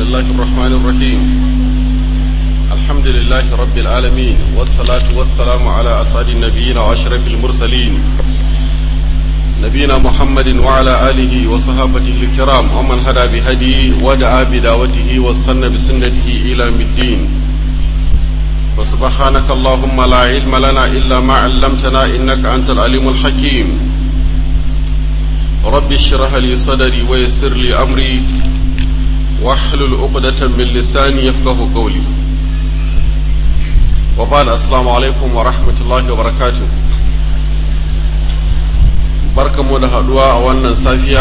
الله الرحمن الرحيم الحمد لله رب العالمين والصلاة والسلام على أسعد النبيين وأشرف المرسلين نبينا محمد وعلى آله وصحابته الكرام ومن هدى بهدي ودعا بدعوته واستنى بسنته إلى الدين وسبحانك اللهم لا علم لنا إلا ما علمتنا إنك أنت العليم الحكيم رب اشرح لي صدري ويسر لي أمري واحلل عقدة من لساني يفقه قولي وبعد السلام عليكم ورحمة الله وبركاته barkanmu da haduwa a wannan safiya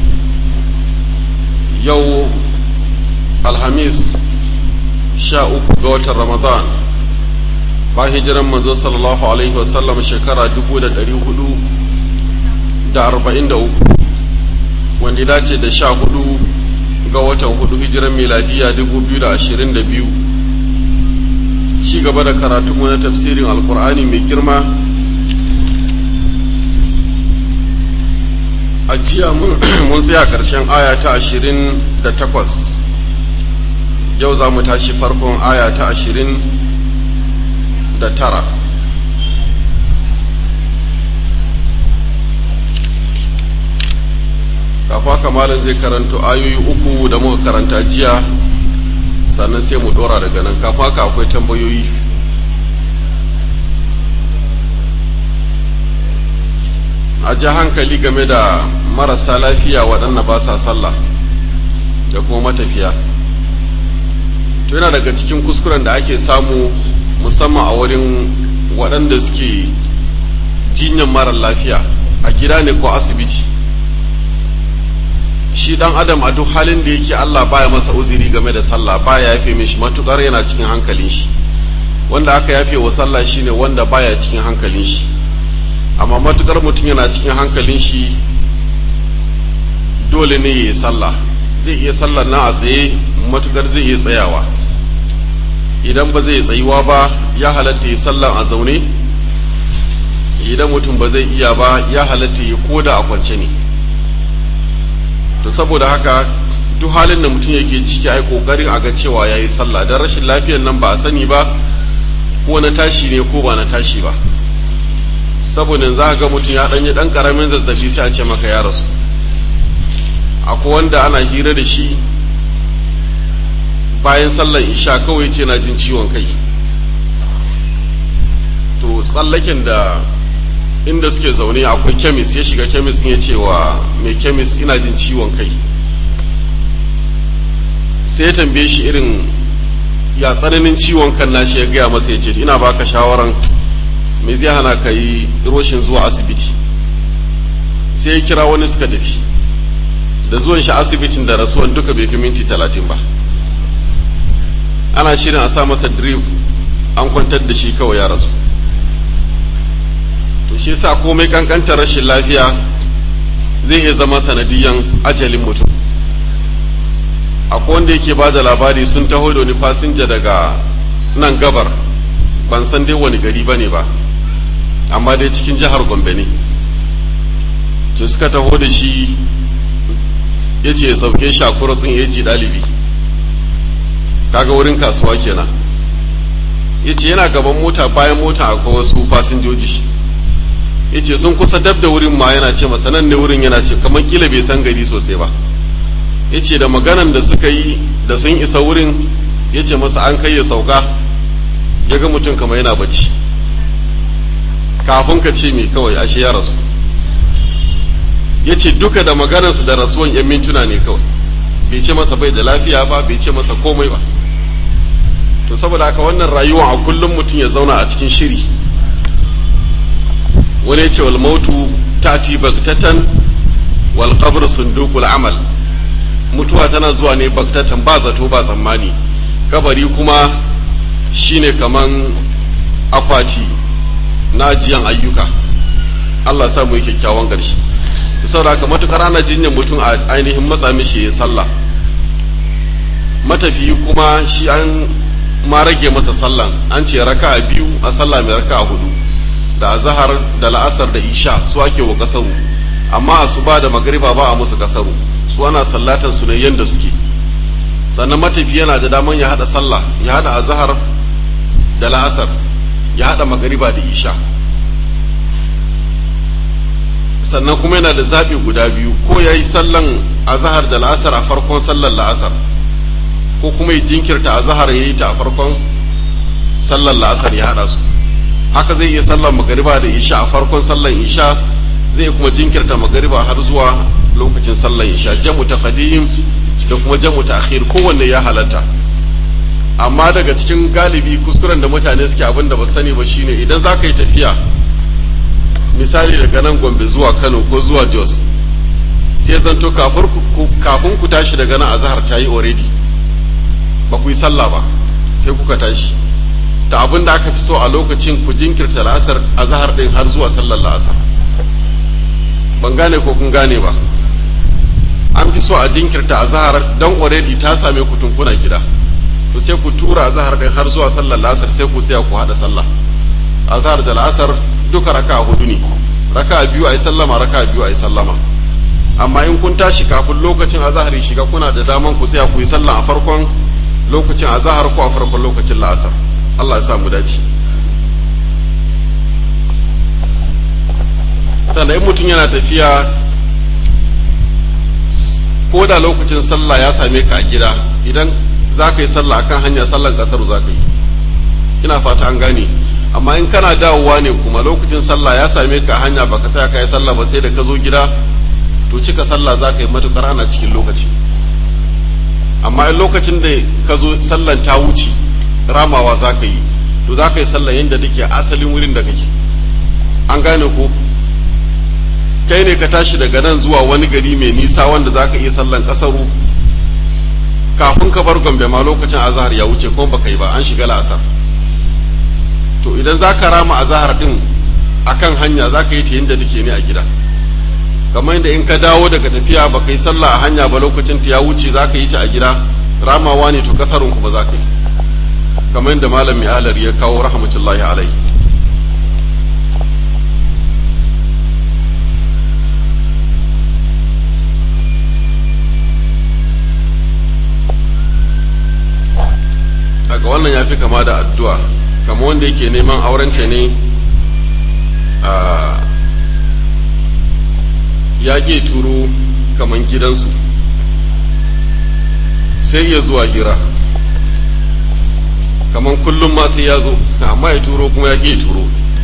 yau alhamis sha uku ga watan ramadan ba hijiran manzo sallallahu alaihi wasallam shekara dubu da dari hudu da arba'in da uku wanda dace da sha hudu ga watan hudu hijiran miladiya dubu biyu da ashirin da biyu ci gaba da karatunmu na tafsirin alkur'ani mai girma a jiya mun tsaya ƙarshen aya ta ashirin da takwas yau za mu tashi farkon aya ta ashirin da tara kafa kamalin zai karanto ayoyi uku da muka karanta jiya sannan sai mu ɗora daga nan kafa ka akwai tambayoyi a ji hankali game da marasa lafiya waɗanda ba sa sallah da kuma matafiya to yana daga cikin kuskuren da ake samu musamman a wurin waɗanda suke jinyan mara lafiya a gida ne ko asibiti shi ɗan adam a duk halin da yake allah baya masa uziri game da sallah baya yafe mishi matukar yana cikin hankalin shi wanda aka yafe wa sallah shine wanda baya cikin hankalin shi amma matukar mutum yana cikin hankalin shi dole ne ya yi sallah zai iya sallar na a tsaye matukar zai iya tsayawa idan ba zai tsayuwa ba ya halatta ya sallar a zaune idan mutum ba zai iya ba ya halatta ya koda a kwance ne to saboda haka duk halin da mutum yake ciki ai kokarin a ga cewa ya yi sallah don rashin lafiyar nan ba a sani ba ko na tashi ne ko ba na tashi ba saboda za ga mutum ya ɗanyi ɗan ƙaramin zazzabi sai a ce maka ya rasu akwai wanda ana hira da shi bayan sallan isha kawai ce na jin ciwon kai to tsallaken da inda suke zaune akwai kemis ya shiga kemis ya ce wa mai kemis ina jin ciwon kai sai ya tambaye shi irin ya tsananin ciwon kan nashi ya gaya masa ya ce ina baka shawaran me zai hana ka yi roshin zuwa asibiti sai ya kira wani suka tafi da zuwan shi asibitin da rasuwan duka bai fi minti talatin ba ana shirin a sa masa drip an kwantar da shi kawai ya rasu to shi yasa komai kankantar rashin lafiya zai iya zama sanadiyan ajalin mutum akwai wanda yake ba da labari sun taho da wani fasinja daga nan gabar ban san dai wani gari ba ne ba amma dai cikin jihar gombe ne to suka taho da shi ya ce ya sauke shi a kurosin ya ji ɗalibi kaga wurin kasuwa kenan ya ce yana gaban mota bayan mota akwai wasu fasinjoji ya ce sun kusa dab da wurin ma yana ce masa nan ne wurin yana ce kamar kila bai san gari sosai ba ya ce da maganan da suka yi da sun isa wurin ya ce masa an kai ya sauka ya ga mutum kamar yana bacci kafin ka ce mai kawai ashe ya rasu ya ce duka da maganarsa da rasuwan 'yan mintuna ne kawai bai ce masa bai da lafiya ba bai ce masa komai ba to saboda haka wannan rayuwa a kullum mutum ya zauna a cikin shiri wani ya ce wal mautu tati bagtatan wal qabr sundukul amal mutuwa tana zuwa ne bagtatan ba zato ba tsammani kabari kuma shine kaman akwati na ajiyan ayyuka Allah sa mu yi kyakkyawan ƙarshe saboda haka matukar ana jinyar mutum a ainihin matsa mishi ya sallah matafiyi kuma shi an ma rage masa sallan an ce raka a biyu a sallah mai raka a hudu da azahar da la'asar da isha su ake wa kasaru amma asuba da magariba ba a musu kasaru su ana sallatan su ne yanda suke sannan matafi yana da daman ya hada sallah ya hada azhar da la'asar ya hada magariba da isha sannan kuma yana da zaɓi guda biyu ko ya yi sallan azahar da la'asar a farkon sallar la'asar ko kuma ya jinkirta azahar ya yi ta a farkon sallar la'asar ya haɗa su haka zai iya sallar magariba da isha a farkon sallar isha zai kuma jinkirta magariba har zuwa lokacin sallar isha jamu ta da kuma jamu ta akhir kowanne ya halatta amma daga cikin galibi kuskuren da mutane suke abin da ba sani ba shine idan za ka yi tafiya misali daga nan gombe zuwa kano ko zuwa jos sai zanto kafin ku tashi daga nan azahar ta yi already ba ku yi sallah ba sai kuka tashi ta abin da aka fi so a lokacin ku jinkirta la'asar azahar din har zuwa sallar la'asar ban gane ko kun gane ba an fi so a jinkirta azahar don already ta same ku tunkuna gida to sai ku tura azahar din har zuwa sallar la'asar sai ku saya ku hada sallah azahar da la'asar duka raka hudu ne raka biyu a yi sallama raka biyu a yi sallama amma in kun tashi kafin lokacin azahar ya shiga kuna da daman ku sai ku yi sallah a farkon lokacin azahar ko a farkon lokacin la'asar Allah ya sa mu dace sannan in mutum yana tafiya ko da lokacin sallah ya same ka a gida idan za ka yi sallah akan hanya sallan kasar za ka yi ina fata an gane amma in kana dawowa ne kuma lokacin sallah ya same ka hanya baka sa ka yi sallah ba sai da ka zo gida to cika sallah za ka yi matukar ana cikin lokaci amma in lokacin da ka zo sallan ta wuce ramawa za ka yi to za ka yi sallah yadda take asalin wurin da kake an gane ko kai ne ka tashi daga nan zuwa wani gari mai nisa wanda za ka iya sallan kasaru kafin ka bar gombe ma lokacin azahar ya wuce kuma baka yi ba an shiga la'asar to idan za ka rama a zahar din a kan hanya za ka yi ta yadda take ne a gida kamar yadda in ka dawo daga tafiya ba ka yi sallah a hanya ba lokacin ta ya wuce za ka yi ta a gida ramawa ne to kasarun ku ba za ka yi kamar yadda malam mai alar ya kawo rahmatullahi alai daga wannan ya fi kama da addu'a kama wanda yake neman aurenta ne a ya ke turo kaman gidansu sai ya zuwa hira kaman kullum ma sai ya zo amma ya turo kuma ya ke turo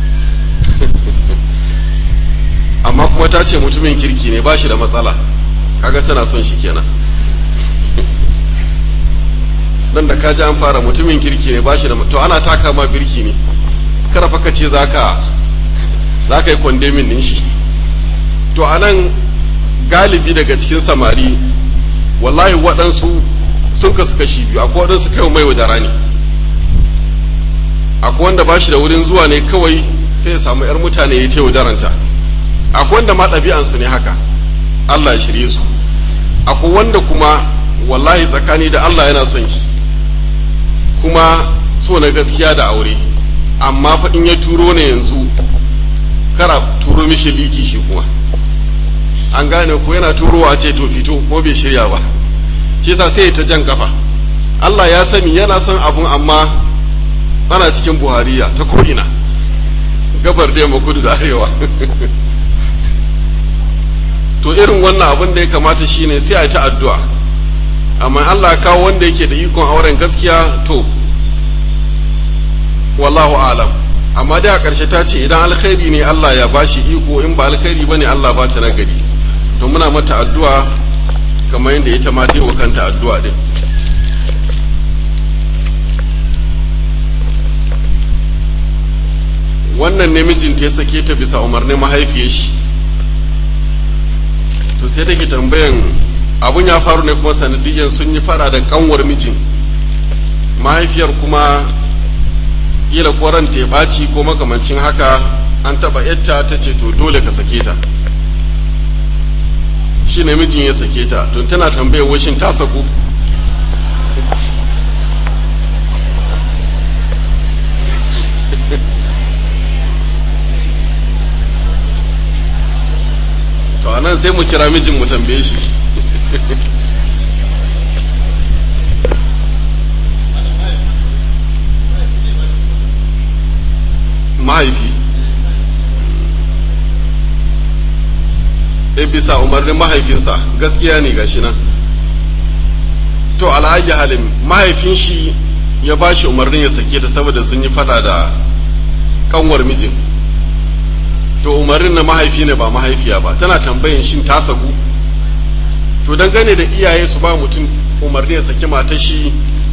amma kuma ta ce mutumin kirki ne ba shi da matsala kaga tana son shi kenan dan da kaji an fara mutumin kirki ne bashi da to ana taka ma birki ne kada fa ce zaka zaka yi kondemin din shi to anan galibi daga cikin samari wallahi waɗansu sun kasu kashi biyu akwai waɗansu kai mai wadara ne akwai wanda bashi da wurin zuwa ne kawai sai ya samu yar mutane ya ta yaudaranta akwai wanda ma ɗabi'ansu ne haka Allah ya shirye su akwai wanda kuma wallahi tsakani da Allah yana son shi kuma so na gaskiya da aure amma fa in ya turo ne yanzu kara turo mishi liki shi kuma an gane ko yana turowa ce to fito ko bai shirya ba shi yasa sai ta jan kafa Allah ya sani yana son abun amma ana cikin buhariya ta ko'ina gabar da yamma kudu da arewa to irin wannan abin da ya kamata shine sai a yi ta addu'a amma Allah kawo wanda yake da ikon auren gaskiya to wallahu alam amma dai a ƙarshe ta ce idan alkhairi ne Allah ya bashi iko in ba alkhairi ba ne Allah ba ta nagari to muna mata addu'a kamar yadda ita ma ta yi wa kanta addu'a din wannan ne mijinta ya sake ta bisa umarnin mahaifiyar shi to sai take tambayan abun ya faru ne kuma sanadiyyar sun yi fara da kanwar mijin mahaifiyar kuma kila koran ta ɓaci ko makamancin haka an taɓa yatta ta ce to dole ka sake ta shi ne mijin ya sake ta don tana tambayar washin ta saku to anan sai mu kira mijin mu tambaye shi e bisa umarnin mahaifinsa gaskiya ne gashi nan to alhaji halin mahaifin shi ya ba shi umarnin ya sake ta saboda sun yi fada da kanwar mijin to umarnin na mahaifi ne ba mahaifiya ba tana tambayin shin ta saku to dangane da iyaye su ba mutum umarni ya saki matar shi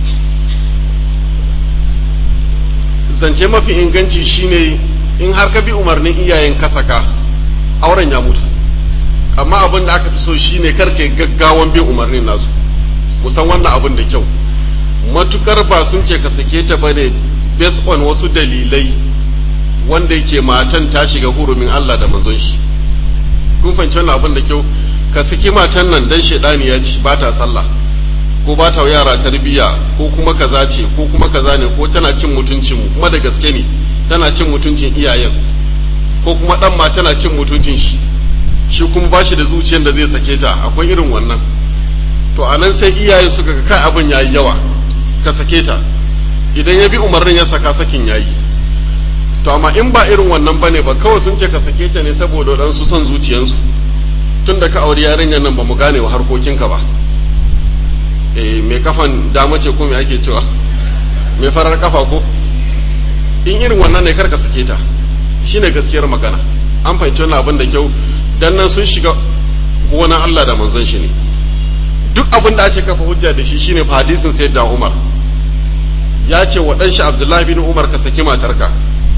zance mafi inganci shine in har ka bi umarnin iyayen ka saka auren ya mutu amma abin da aka fi so shine kar ka gaggawan bin umarnin nasu musan wannan abin da kyau matukar ba sun ce ka sake ta bane based on wasu dalilai wanda yake matan ta shiga hurumin Allah da manzon shi kun fahimci wannan abin da kyau ka saki matan nan dan shedani ya ci ba ta sallah ko ba ta yara tarbiyya ko kuma kaza ce ko kuma kaza ne ko tana cin mutuncin mu kuma da gaske ne tana cin mutuncin iyayen ko kuma dan ma tana cin mutuncin shi shi kuma ba shi da zuciyar da zai sake ta akwai irin wannan to a nan sai iyaye suka ga kai abin yayi yawa ka sake ta idan ya bi umarnin ya saka sakin yayi to amma in ba irin wannan bane ba kawai sun ce ka sake ta ne saboda dan su son zuciyansu tun da ka auri yarinyar nan ba mu gane wa harkokinka ba eh mai kafan dama ce ko me ake cewa mai farar kafa ko in irin wannan ne kar ka sake ta shine gaskiyar magana an fahimci wannan abin da kyau dan nan sun shiga gonan Allah da manzon shi ne duk abin da ake kafa hujja da shi shine fa hadisin sayyidina Umar ya ce wa dan shi Abdullahi bin Umar ka saki matarka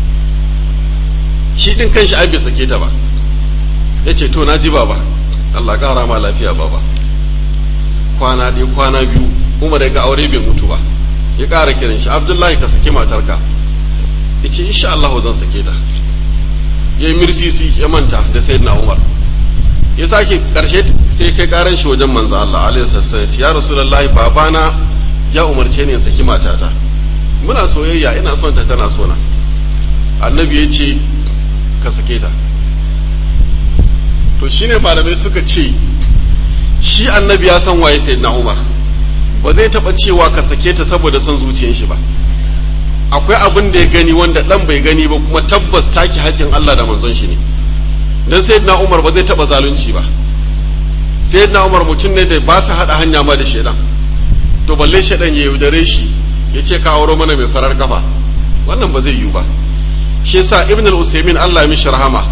shi din kanshi ai bai sake ta ba yace to na ji baba Allah kara ma lafiya baba kwana ɗaya kwana biyu Umar ya ga aure bai mutu ba ya ƙara kiran shi Abdullahi ka saki matarka yace insha Allah zan sake ta yayi mirsisi ya manta da sayyidina Umar ya sake karshe sai kai karan shi wajen manzo Allah alaihi wasallam ya rasulullahi babana ya umarce ni in saki matata muna soyayya ina son ta tana sona annabi ya ce ka sake ta to shine malamai suka ce shi annabi ya san waye sayyidina Umar ba zai taba cewa ka sake ta saboda son zuciyar shi ba akwai abin da ya gani wanda dan bai gani ba kuma tabbas taki haƙƙin Allah da manzon shi ne dan sayyidina Umar ba zai taba zalunci ba sayyidina Umar mutum ne da ba su hada hanya ma da shedan to balle shedan ya yaudare shi ya ce ka auro mana mai farar kafa wannan ba zai yiwu ba shi yasa ibn al-usaymin Allah ya mishi rahama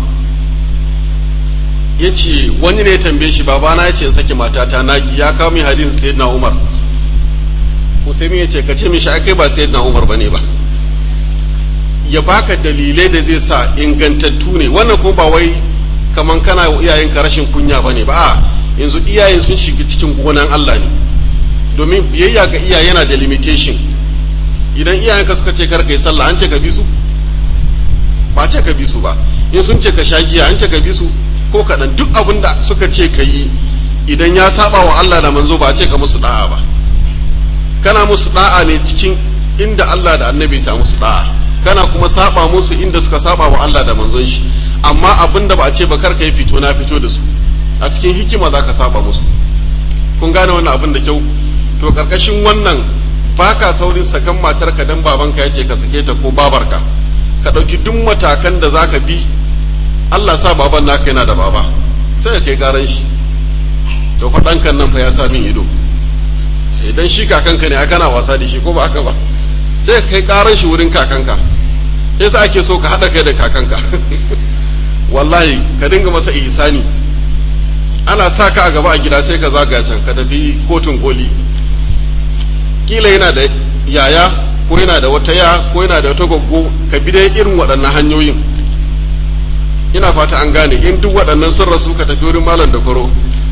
yace wani ne ya tambaye shi babana ya ce in saki matata na ya kawo min hadisin sayyidina Umar Usaymin ya ce ka ce mishi kai ba sayyidina Umar bane ba ya baka dalilai da zai sa ingantattu ne wannan kuma ba wai kaman kana iyayenka rashin kunya bane ba a yanzu iyayen sun shiga cikin gonan Allah ne domin biyayya ga iyaye yana da limitation idan iyayenka suka ce kar kai sallah an ce ka bi su ba ce ka bi su ba in sun ce ka sha giya an ce ka bi su ko kaɗan duk abin da suka ce ka yi idan ya saba wa Allah da manzo ba ce ka musu da'a ba kana musu da'a ne cikin inda Allah da annabi ta musu da'a kana kuma saba musu inda suka saba wa Allah da manzon shi amma abin da ba a ce ba kar ka yi fito na fito da su a cikin hikima za ka saba musu kun gane wannan abin da kyau to karkashin wannan baka saurin sakan matarka dan babanka ya ce ka sake ta ko babarka ka ɗauki duk matakan da za ka bi Allah sa baban naka yana da baba sai kai garan shi to fa ɗankan nan fa ya sa min ido idan shi kakanka ne kana wasa da shi ko ba haka ba sai kai karan shi wurin kakanka sai sa ake so ka haɗa kai da kakanka wallahi ka dinga masa ihsani ana sa ka a gaba a gida sai ka zaga can ka tafi kotun koli kila yana da yaya ko yana da wata ya ko yana da wata goggo ka bi dai irin waɗannan hanyoyin ina fata an gane in duk waɗannan sun rasu ka tafi wurin malam da kwaro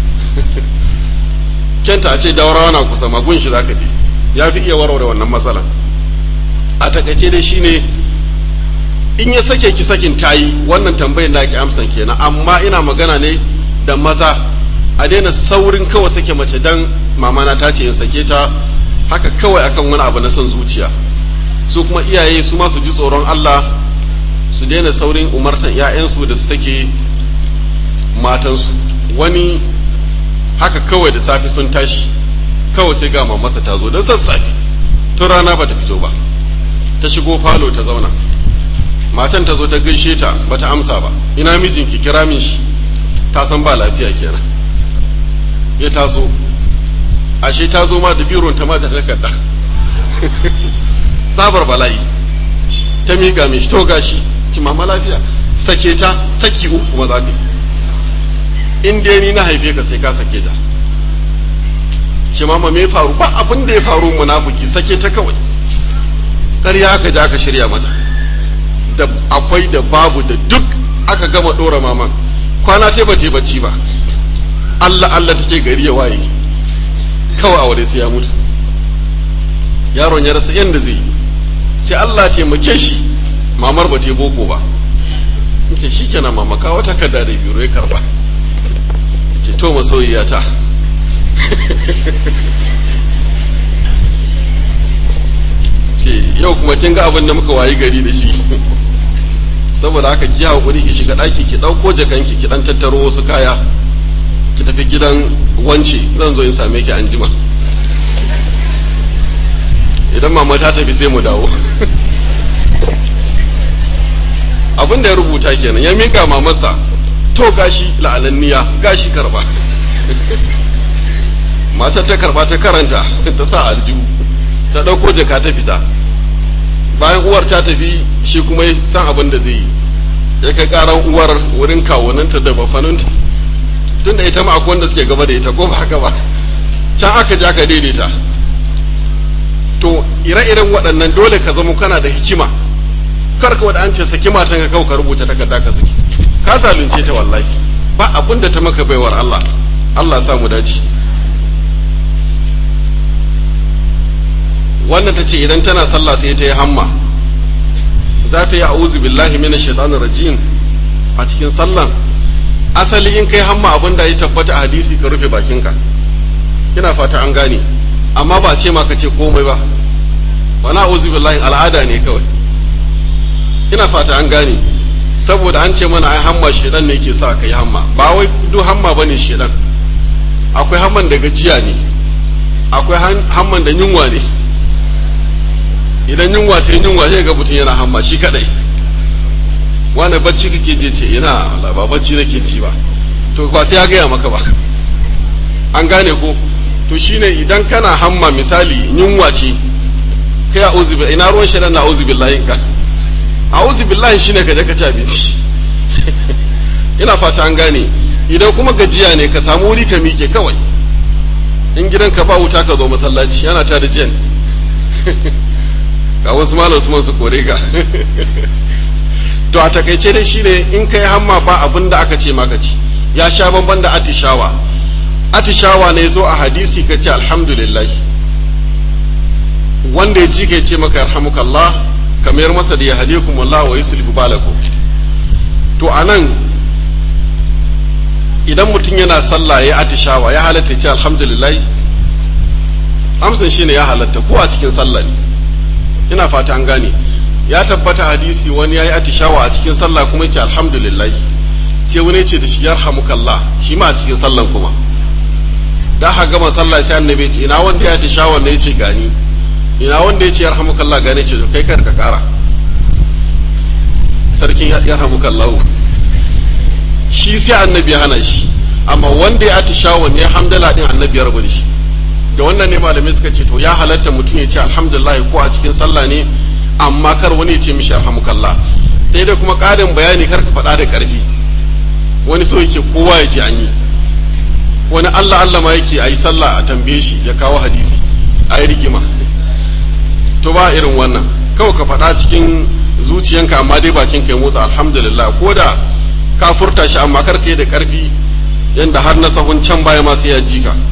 kenta a ce jawarawa na kusa magun shi zaka je ya fi iya warware wannan matsala a takaice dai shine in ya sake ki sakin tayi wannan tambayar na ki amsan kenan amma ina magana ne da maza a daina saurin kawai sake mace dan mamana ta ce in sake ta haka kawai akan wani abu na son zuciya su kuma iyaye su ma su ji tsoron Allah su daina saurin umartan 'ya'yansu da su sake matansu wani haka kawai da safe sun tashi kawai sai ga mamasa ta zo don sassafe tun rana ba ta fito ba ta shigo falo ta zauna matan ta zo ta gaishe ta bata amsa ba ina mijinki kira min shi ta san ba lafiya kenan ya taso ashe ta zo ma da biron ta ma da takarda tsabar bala'i ta miƙa mishi to gashi ci mama lafiya sake ta saki uku kuma za ka in dai ni na haife ka sai ka sake ta ce mama me faru ba abin da ya faru munafiki sake ta kawai ƙarya aka ja aka shirya mata da akwai da babu da duk aka gama ɗora maman kwana ta ba ta bacci ba Allah Allah take gari ya waye kawai aure sai ya mutu yaron ya rasa yadda zai yi sai Allah taimake shi mamar ba ta boko ba ce shi kenan mama kawo takarda da biro ya karba ce to masoyiya ta ce yau kuma kin ga abin da muka wayi gari da shi saboda haka ki haƙuri ki shiga ɗaki ki ɗauko jakanki ki ɗan tattaro wasu kaya ki tafi gidan wance zan zo in same ki an jima idan mama ta tafi sai mu dawo abin da ya rubuta kenan ya mika mamarsa to gashi la'ananniya gashi karba matar ta karba ta karanta ta sa aljihu ta ɗauko jaka ta fita bayan uwar ta tafi shi kuma ya san abin da zai yi ya kai karan uwar wurin kawunanta da bafaninta tun da ita ma akwai wanda suke gaba da ita ko ba haka ba can aka ja ka daidaita to ire-iren waɗannan dole ka zama kana da hikima kar ka an ce saki matan ka kawai ka rubuta takarda ka saki ka zalunce ta wallahi ba abin da ta maka baiwar Allah Allah sa mu dace wannan ta ce idan tana sallah sai ta yi hamma za ta yi a'udhu billahi minash shaitanir rajim a cikin sallan asali in kai hamma abin da ya tabbata a hadisi ka rufe bakinka ina fata an gane amma ba ce ma ka ce komai ba wani a'udhu billahi al'ada ne kawai ina fata an gane saboda an ce mana ai hamma shedan ne ke sa ka yi hamma ba wai duk hamma bane shedan akwai hamman da gajiya ne akwai hamman da yunwa ne idan yunwa ta yi yunwa sai ga mutum yana hamma shi kadai wani bacci kake je ce ina ba bacci nake ji ba to ba sai ya gaya maka ba an gane ko to shine idan kana hamma misali yunwa ce kai a'udhu billahi ina ruwan shaidan na a'udhu billahi ka a'udhu billahi shine ka je ka ci abinci ina fata an gane idan kuma gajiya ne ka samu wuri ka mike kawai in gidanka ba wuta ka zo masallaci yana ta da jiyan ga wasu malam Usman su kore ka to a takaice dai shine in kai hamma ba abin da aka ce maka ci ya sha bamban da atishawa atishawa ne zo a hadisi ka ce alhamdulillah wanda ya ji ka ce maka yarhamukallah kamar masa da ya hadikum Allah wa yuslihu balakum to anan idan mutum yana sallah ya atishawa ya halatta ce alhamdulillah amsan shine ya halatta ko a cikin sallah ne ina fata an gane ya tabbata hadisi wani ya yi atishawa a cikin sallah kuma ya ce alhamdulillah sai wani ce da shi yarhamukallah shi ma a cikin sallan kuma da ha gama sallah sai annabi ce ina wanda ya atishawa ne ya ce gani ina wanda ya ce yarhamukallah gane ce kai kar ka kara sarkin yarhamukallahu shi sai annabi ya hana shi amma wanda ya atishawa ne hamdala din annabi ya rabu da shi da wannan ne malamai suka ce to ya halatta mutum ya ce alhamdulillah ko a cikin sallah ne amma kar wani ya ce mishi alhamukallah sai dai kuma ƙarin bayani kar ka faɗa da ƙarfi wani so yake kowa ya ji an yi wani Allah Allah ma yake a yi sallah a tambaye shi ya kawo hadisi a yi rigima to ba irin wannan kawai ka faɗa cikin zuciyanka amma dai bakin ka ya motsa alhamdulillah ko da ka furta shi amma kar ka yi da ƙarfi yanda har na sahun can baya ma sai ya ji ka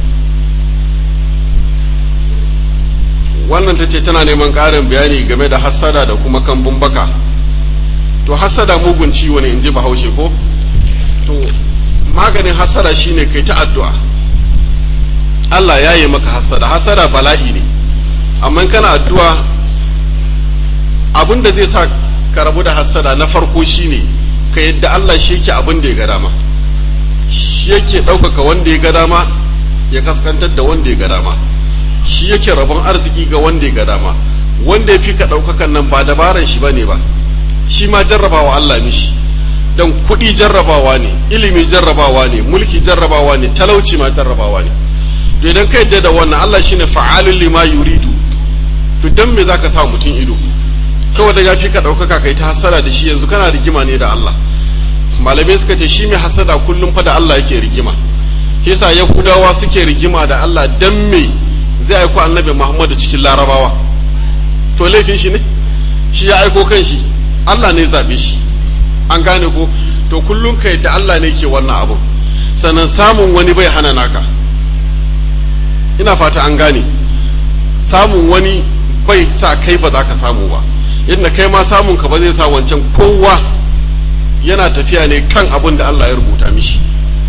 wannan ta ce tana neman ƙarin bayani game da hassada da kuma kambun baka to hassada mugun ciwo ne in ji bahaushe ko to maganin hassada shine kai ta addu'a Allah ya yi maka hassada hassada bala'i ne amma kana addu'a abin da zai sa ka rabu da hassada na farko shine ka yadda Allah shi yake abin da ya ga dama shi yake ɗaukaka wanda ya ga dama ya kaskantar da wanda ya ga dama shi yake rabon arziki ga wanda ya ga dama wanda ya fi ka ɗaukakan nan ba dabaran shi bane ba shi ma jarrabawa Allah mishi dan kuɗi jarrabawa ne ilimi jarrabawa ne mulki jarrabawa ne talauci ma jarrabawa ne to idan ka yadda da wannan Allah shine fa'alul lima yuridu to dan me zaka sa mutum ido kawai da yafi ka ɗaukaka kai ta hasara da shi yanzu kana rigima ne da Allah malamai suka ce shi mai hasada kullum fa da Allah yake rigima shi yasa yahudawa suke rigima da Allah dan me zai aiko annabi Muhammadu cikin larabawa to laifin shi ne shi ya aiko kan shi Allah ne zabe shi an gane ko to kullum kai da Allah ne ke wannan abu sannan samun wani bai hana naka ina fata an gane samun wani bai sa kai ba za ka samu ba yadda kai ma samun ka ba zai sa wancan kowa yana tafiya ne kan abin da Allah ya rubuta mishi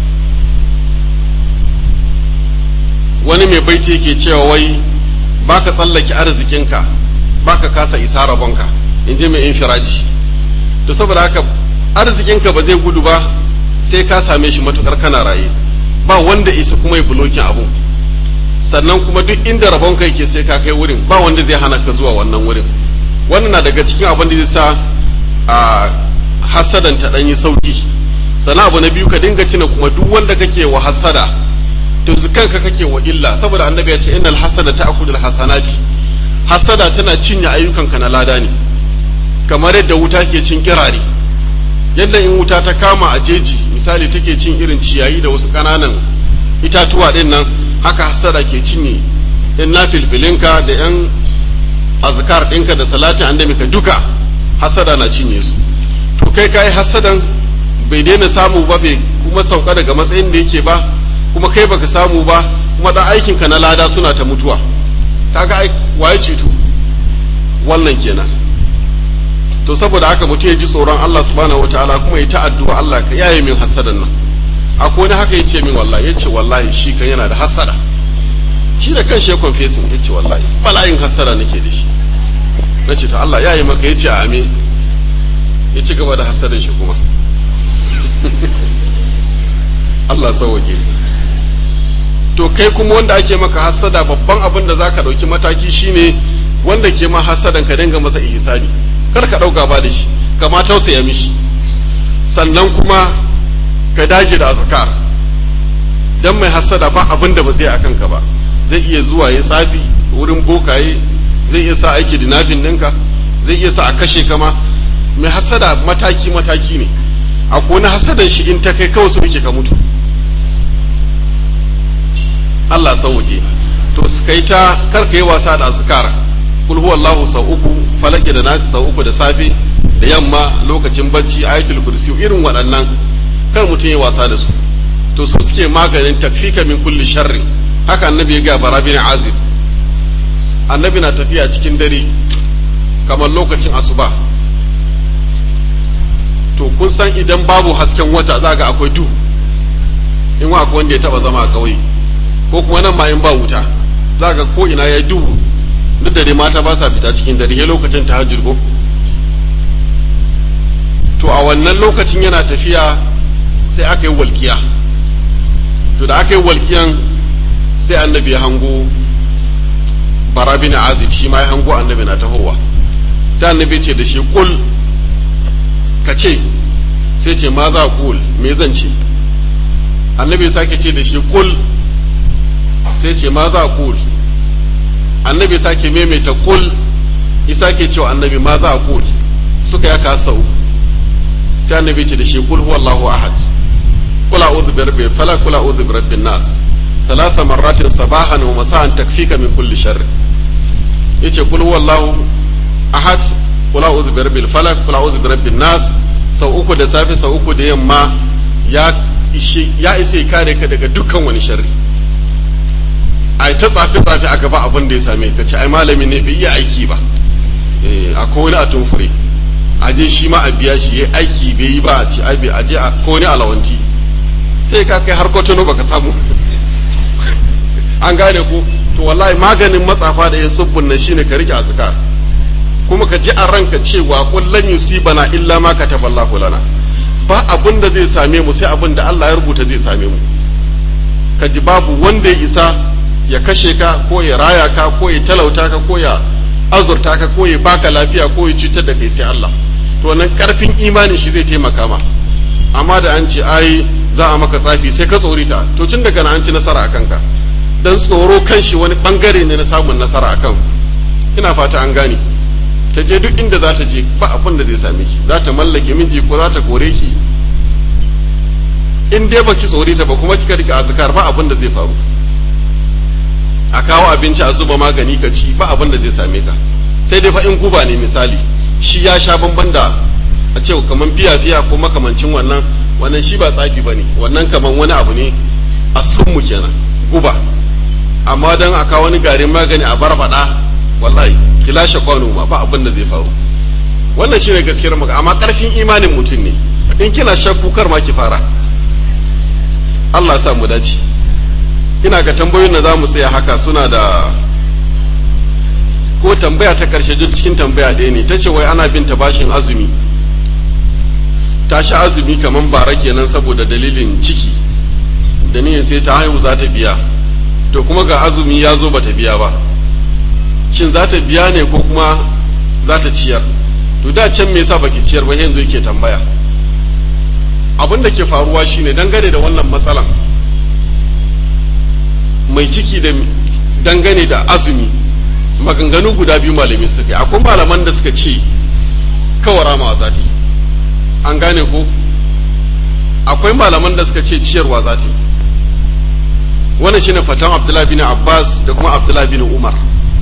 wani mai baiti yake cewa wai baka tsallake arzikinka baka kasa isa rabonka in ji mai infiraji to saboda haka arzikinka ba zai gudu ba sai ka same shi matukar kana raye ba wanda isa kuma ya bulokin abun sannan kuma duk inda rabonka yake sai ka kai wurin ba wanda zai hana ka zuwa wannan wurin wannan na daga cikin abin da zai sa a hasadan ta ɗan yi sauki sannan abu na biyu ka dinga tuna kuma duk wanda kake wa hasada to kanka kake wa illa saboda annabi ya ce innal hasada ta'khudul hasanati hasada tana cinye ayyukanka na lada ne kamar yadda wuta ke cin kirare yadda in wuta ta kama a jeji misali take cin irin ciyayi da wasu ƙananan itatuwa ɗin nan haka hasada ke cinye in na filfilinka da yan azkar ɗinka da salatin annabi ka duka hasada na cinye su to kai kai hasadan bai daina samu ba bai kuma sauka daga matsayin da yake ba kuma kai baka samu ba kuma dan aikin ka na lada suna ta mutuwa kaga ai waye cutu wannan kenan to saboda haka mutum ya ji tsoron Allah subhanahu wataala kuma ya ta addu'a Allah ka yaye min hasadan nan akwai wani haka yace min wallahi yace wallahi shi kan yana da hasada shi da kanshi ya confessing yace wallahi bala'in hasada nake da shi nace to Allah yaye maka yace amin ya ci gaba da hasadan shi kuma Allah sauwake to kai kuma wanda ake maka hasada babban abin da zaka dauki mataki shine wanda ke ma hasadan ka dinga masa ihsani kar ka dauka ba da shi kama tausaya mishi sannan kuma ka dage da azkar dan mai hasada ba abin da ba zai akan ka ba zai iya zuwa ya tsafi wurin bokaye zai iya sa aiki dinafin ɗinka zai iya sa a kashe kama mai hasada mataki mataki ne akwai wani hasadan shi in ta kai kawai su yake ka mutu Allah sauke to su kai ta karka yi wasa da azkar kul huwallahu sau uku falaki da nasi sau uku da safe da yamma lokacin bacci ayatul kursi irin waɗannan kar mutum ya wasa da su to su suke maganin takfika min kulli sharrin haka annabi ya ga bara bin azib annabi na tafiya cikin dare kamar lokacin asuba to kun san idan babu hasken wata za ga akwai duhu in wa akwai wanda ya taba zama a ƙauye ko kuma nan ma in ba wuta za ga ko ina ya duhu duk da dai mata ba sa fita cikin dare ya lokacin tahajjud ko to a wannan lokacin yana tafiya sai aka yi walƙiya to da aka yi walƙiyan sai annabi ya hango bara bin azib shi ma ya hango annabi na tahowa sai annabi ce da shi kul ka ce sai ce ma za kul me zan ce annabi sake ce da shi kul sai ce ma za kul annabi sake maimaita kul isa ke cewa annabi ma za kul suka ya kasa uku sai annabi ce da shi kul huwallahu ahad kula a'udhu bi rabbil falaq kula a'udhu bi rabbin nas ثلاث مرات صباحا ومساء تكفيك من كل شر yace kul huwallahu ahad kul a'udhu bi rabbil falaq kul a'udhu bi rabbin nas sau uku da safe sau uku da yamma ya ishe ya isa kare ka daga dukkan wani sharri ai ta tsafe tsafe a gaba abin da ya same ka ce ai malami ne bai iya aiki ba eh akwai wani a tumfure aje shi ma a biya shi yayi aiki bai yi ba a ce ai bai aje a ko wani alawanti sai ka kai har kotono baka samu an gane ku to wallahi maganin matsafa da yin subbun nan shine ka rike azkar kuma ka ji a ranka cewa kullan yusibana illa ma kataballahu lana ba abin da zai same mu sai abin da Allah ya rubuta zai same mu ka ji babu wanda ya isa ya kashe ka ko ya raya ka ko ya talauta ka ko ya azurta ka ko ya baka lafiya ko ya cutar da kai sai Allah to wannan karfin imani shi zai taimaka ma amma da an ce ai za a maka tsafi sai ka tsorita to tun daga na an ci nasara a kanka dan tsoro kan shi wani bangare ne na samun nasara a kan ina fata an gane ta je duk inda za ta je ba abin da zai same ki za ta mallake miji ko za ta kore ki in dai baki tsorita ba kuma kika rika azkar ba abin da zai faru a kawo abinci a zuba magani ka ci ba abin da zai same ka sai dai fa in guba ne misali shi ya sha bamban da a ce kaman fiya fiya ko makamancin wannan wannan shi ba tsafi bane wannan kaman wani abu ne a sunmu kenan guba amma dan a kawo wani garin magani a barbada wallahi ki lashe kwano ma ba abin da zai faru wannan shine gaskiyar maka amma karfin imanin mutum ne in kina shakku kar ma ki fara Allah ya sa mu dace ina ga tambayoyin da za mu tsaya haka suna da ko tambaya ta karshe duk cikin tambaya ɗaya ne ta ce wai ana bin ta bashin azumi ta sha azumi kamar bara kenan saboda dalilin ciki da niyan sai ta haihu za ta biya to kuma ga azumi ya zo bata biya ba shin za ta biya ne ko kuma za ta ciyar to da can me yasa baki ciyar ba yanzu yake tambaya abin da ke faruwa shine dangane da wannan matsalan mai ciki da dangane da azumi maganganu guda biyu malami suka yi akwai malaman da suka ce kawara ma za ta yi an gane ko akwai malaman da suka ce ciyarwa za ta yi wannan shine fatan abdullahi bin abbas da kuma abdullahi bin umar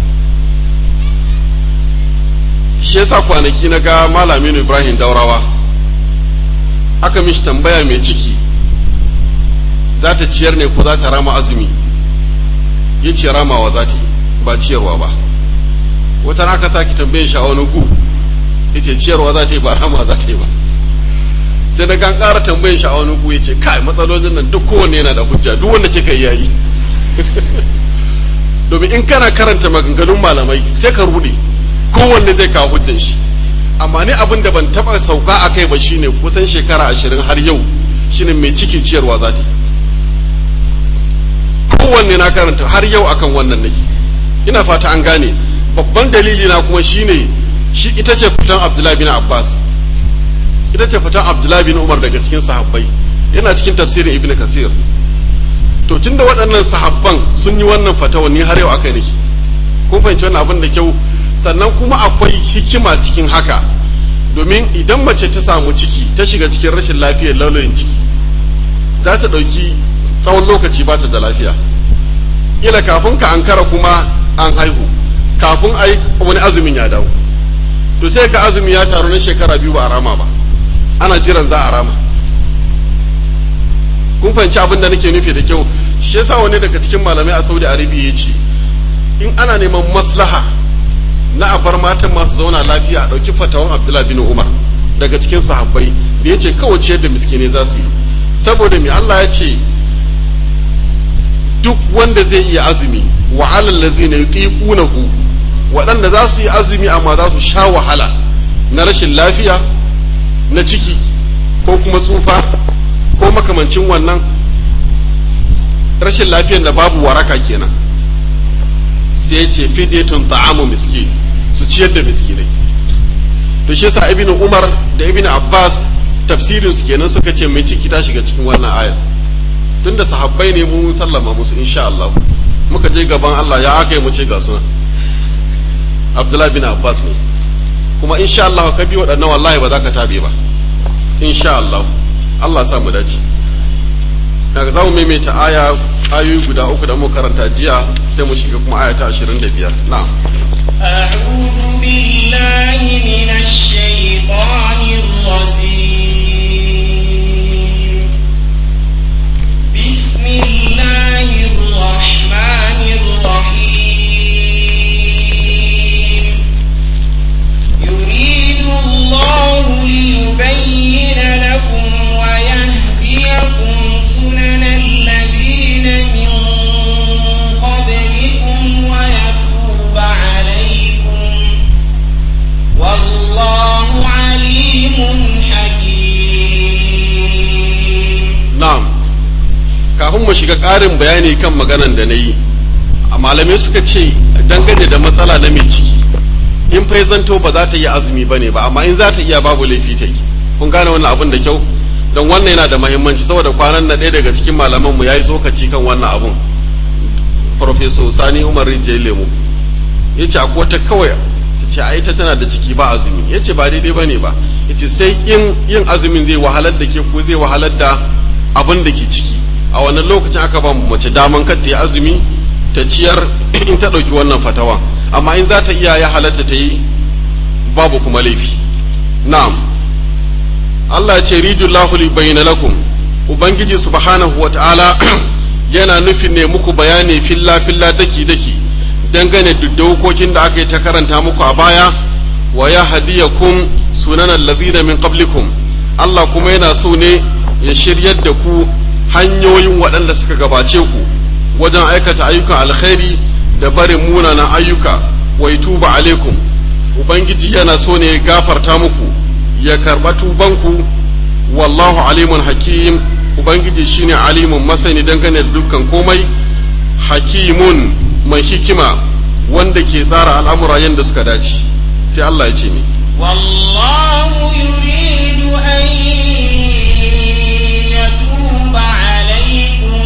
shi yasa kwanaki na ga malamin ibrahim daurawa aka mishi tambaya mai ciki za ta ciyar ne ko za ta rama azumi ya ce ramawa za ta yi ba ciyarwa ba wata na aka sake tambayin shi a wani gu ya ce ciyarwa za ta yi ba rama za ta yi ba sai na kan ƙara tambayin shi a wani gu ya ce kai matsalolin nan duk kowanne yana da hujja duk wanda kika yi yayi domin in kana karanta maganganun malamai sai ka rude kowanne zai kawo hujjan shi amma ni abin da ban taba sauka a kai ba shine kusan shekara ashirin har yau shine mai ciki ciyarwa za ta kowanne na karanta har yau akan wannan nake ina fata an gane babban dalili na kuma shine shi ita ce fitan abdullahi bin abbas ita ce fitan abdullahi bin umar daga cikin sahabbai yana cikin tafsirin ibn kasir to tunda waɗannan sahabban sun yi wannan fatawa ni har yau aka nake kun fahimci wannan abin da kyau sannan kuma akwai hikima cikin haka domin idan mace ta samu ciki ta shiga cikin rashin lafiyar laulayin ciki za ta ɗauki tsawon lokaci ba ta da lafiya ila kafin ka ankara kuma an haihu kafin a yi wani azumin ya dawo to sai ka azumi ya taru na shekara biyu ba a rama ba ana jiran za a rama kun fahimci abin da nake nufi da kyau shi yasa wani daga cikin malamai a saudi arabia ya ce in ana neman maslaha na a bar matan masu zauna lafiya a ɗauki fatawan abdullahi bin umar daga cikin sahabbai da ya ce kawai ciyar da miskine za su yi saboda mai allah ya ce duk wanda zai iya azumi wa alal ladhina yuqiqunahu waɗanda za su yi azumi amma za su sha wahala na rashin lafiya na ciki ko kuma tsufa ko makamancin wannan rashin lafiyar da babu waraka kenan sai ce fidetun ta'amu miskin su ciyar da miskinai to shi yasa ibnu umar da ibnu abbas tafsirin su kenan suka ce mai ciki ta shiga cikin wannan ayar tunda sahabbai ne mun sallama musu insha Allah muka je gaban Allah ya aka yi mu ce ga suna Abdullahi bin Abbas ne kuma insha Allah ka bi waɗannan wallahi ba za ka tabe ba insha Allah Allah sa mu dace daga za mu maimaita aya ayoyi guda uku da mu karanta jiya sai mu shiga kuma aya ta 25 na'am أعوذ بالله من الشيطان الرجيم بسم الله الرحمن الرحيم يريد الله ليبين لكم ويهديكم سنن الذين من قبلكم ويتوب عليكم والله عليم حكيم na'am kafin mu shiga ƙarin bayani kan maganan da na yi a malamai suka ce dangane da matsala na mai ciki in fai zanto ba za ta yi azumi ba ne ba amma in za ta iya babu laifi ta yi kun gane wannan abin da kyau don wannan yana da mahimmanci saboda kwanan na ɗaya daga cikin malamanmu ya yi tsokaci kan wannan abun Profeso Sani Umar Rijiyar Lemu ya ce akwai wata kawai ta ce ai ta tana da ciki ba azumi ya ce ba daidai ba ne ba ya ce sai in yin azumin zai wahalar da ke ko zai wahalar da abin da ke ciki a wannan lokacin aka ba mace daman kar ta yi azumi ta ciyar in ta ɗauki wannan fatawa amma in za ta iya ya halatta ta yi babu kuma laifi na'am Allah ya ce ridullahu li bayyana lakum ubangiji subhanahu wata'ala yana nufin ne muku bayani filla filla daki daki dangane da dokokin da aka yi ta karanta muku a baya wa ya hadiyakum sunan allazina min qablikum Allah kuma yana so ne ya shiryar da ku hanyoyin waɗanda suka gabace ku wajen aikata ayyukan alkhairi da barin munanan ayyuka wa tuba alaikum ubangiji yana so ne ya gafarta muku ya karɓa tubanku wallahu alimun hakim ubangiji shine alimun masani dangane da dukkan komai hakimun mai hikima wanda ke tsara al'amura yadda suka dace sai Allah ya ce ni والله يريد أن يتوب عليكم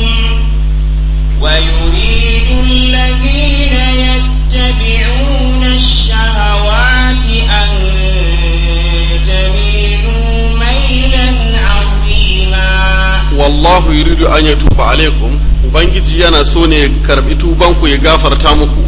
ويريد الذين يتبعون الشهوات أن تميلوا ميلا عظيما wallahu yuridu an yatuba alaikum ubangiji yana so ne ya karbi tubanku ya gafarta muku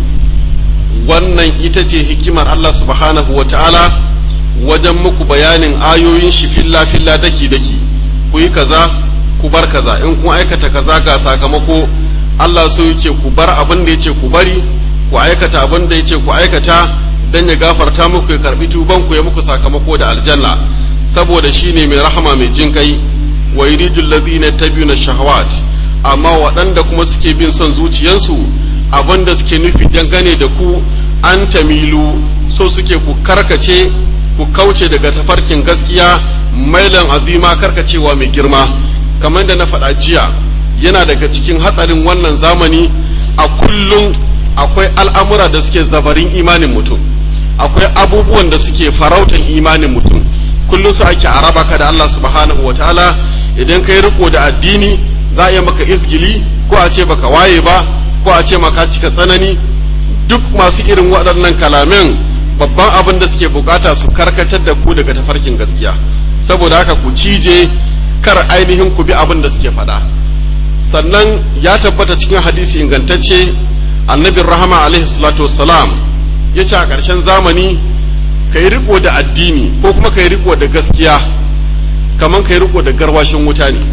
wannan ita ce hikimar Allah subhanahu wa ta'ala wajen muku bayanin ayoyin shi filla filla daki daki ku yi kaza ku bar kaza in kun aikata kaza ga sakamako Allah so yake ku bar abin da yace ku bari ku aikata abin da yace ku aikata dan ya gafarta muku ya karbi tubanku ya muku sakamako da aljanna saboda shine mai rahama mai jin kai wa yuridu alladhina yattabi'una shahawat amma waɗanda kuma suke bin son zuciyansu abinda suke nufi dangane da ku an tamilu so suke ku karkace ku kauce daga tafarkin gaskiya mailan azima karkacewa mai girma kamar da na faɗa jiya yana daga cikin hatsarin wannan zamani a kullum akwai al'amura da suke zabarin imanin mutum akwai abubuwan da suke farautan imanin mutum kullum su ake araba ka da Allah subhanahu wa ta'ala idan kai riko da addini za a yi maka izgili ko a ce baka waye ba ko a ce maka cika tsanani duk masu irin waɗannan kalamin babban abin da suke bukata su karkatar da ku daga tafarkin gaskiya saboda haka ku cije kar ainihin ku bi abin da suke faɗa sannan ya tabbata cikin hadisi ingantacce annabin rahama alaihi salatu wassalam ya ce a ƙarshen zamani ka yi riko da addini ko kuma ka yi riko da gaskiya kamar ka yi riko da garwashin wuta ne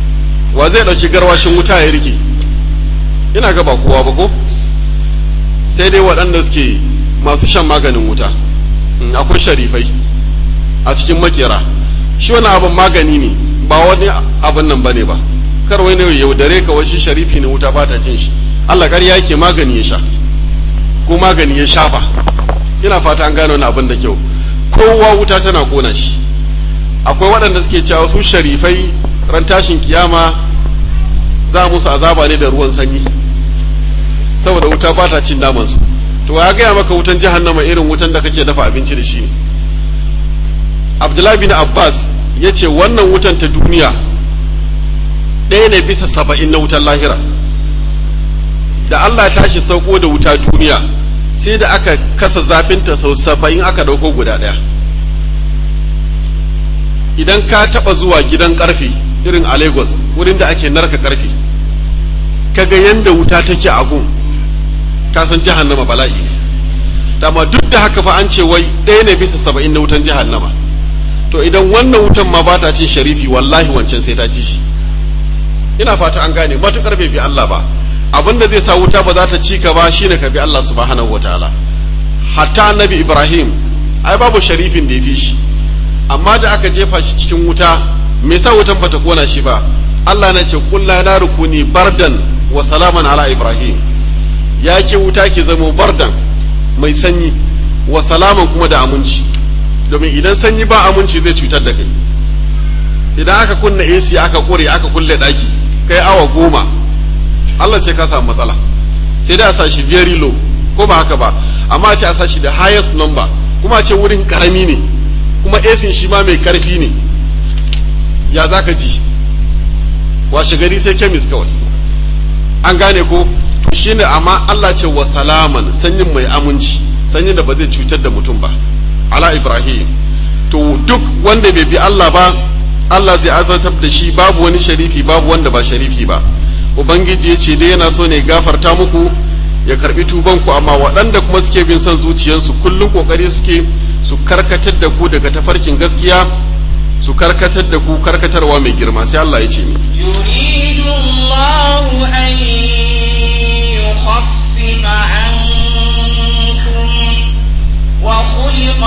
wa zai ɗauki garwashin wuta ya rike ina ga ba kowa ba ko sai dai waɗanda suke masu shan maganin wuta akwai sharifai a cikin makera shi wani abin magani ne ba wani abin nan ba ne ba kar wani ne yaudare ka shi sharifi ne wuta ba ta cin shi Allah ƙarya yake magani ya sha ko magani ya shafa ina fata an gano wani abin da kyau kowa wuta tana kona shi akwai waɗanda suke cewa su sharifai ran tashin kiyama za musu azaba ne da ruwan sanyi saboda wuta ba ta cin namansu to ya gaya maka wutan jahannama irin wutan da kake dafa abinci da shi ne abdullahi bin abbas ya ce wannan wutan ta duniya ɗaya ne bisa saba'in na wutan lahira da allah tashi sauko da wuta duniya sai da aka kasa zafinta sau saba'in aka ɗauko guda ɗaya idan ka taɓa zuwa gidan ƙarfe irin a lagos wurin da ake narka ƙarfe kaga yanda wuta take a gun ka san jahannama bala'i dama duk da haka fa an ce wai ɗaya ne bisa saba'in na wutan jahannama to idan wannan wutan ma ba ta cin sharifi wallahi wancan sai ta ci shi ina fata an gane matukar bai bi Allah ba abinda zai sa wuta ba za ta ci ka ba shine ka bi Allah subhanahu wataala hatta annabi Ibrahim ai babu sharifin da ya fi shi amma da aka jefa shi cikin wuta me yasa wutan bata kona shi ba Allah na ce kullu na rukuni bardan wa salaman ala Ibrahim ya ke wuta ki zamo bardan mai sanyi wa salaman kuma da aminci domin idan sanyi ba aminci zai cutar da kai idan aka kunna AC aka kore aka kulle daki kai awa goma Allah sai ka samu matsala sai dai a sa shi very low ko ba haka ba amma a ce a sa shi da highest number kuma a ce wurin karami ne kuma AC shi ma mai karfi ne ya za ka ji washe gari sai kemis kawai an gane ko to shine amma Allah ce wa salaman sanyin mai aminci sanyin da ba zai cutar da mutum ba ala ibrahim to duk wanda bai bi Allah ba Allah zai azantar da shi babu wani sharifi babu wanda ba sharifi ba ubangiji ya ce dai yana so ne gafarta muku ya karbi tubanku amma waɗanda kuma suke bin son zuciyarsu kullum kokari suke su karkatar da ku daga tafarkin gaskiya su karkatar da ku karkatarwa mai girma sai Allah ya ce ni يريد الله أن يخفف عنكم وخلق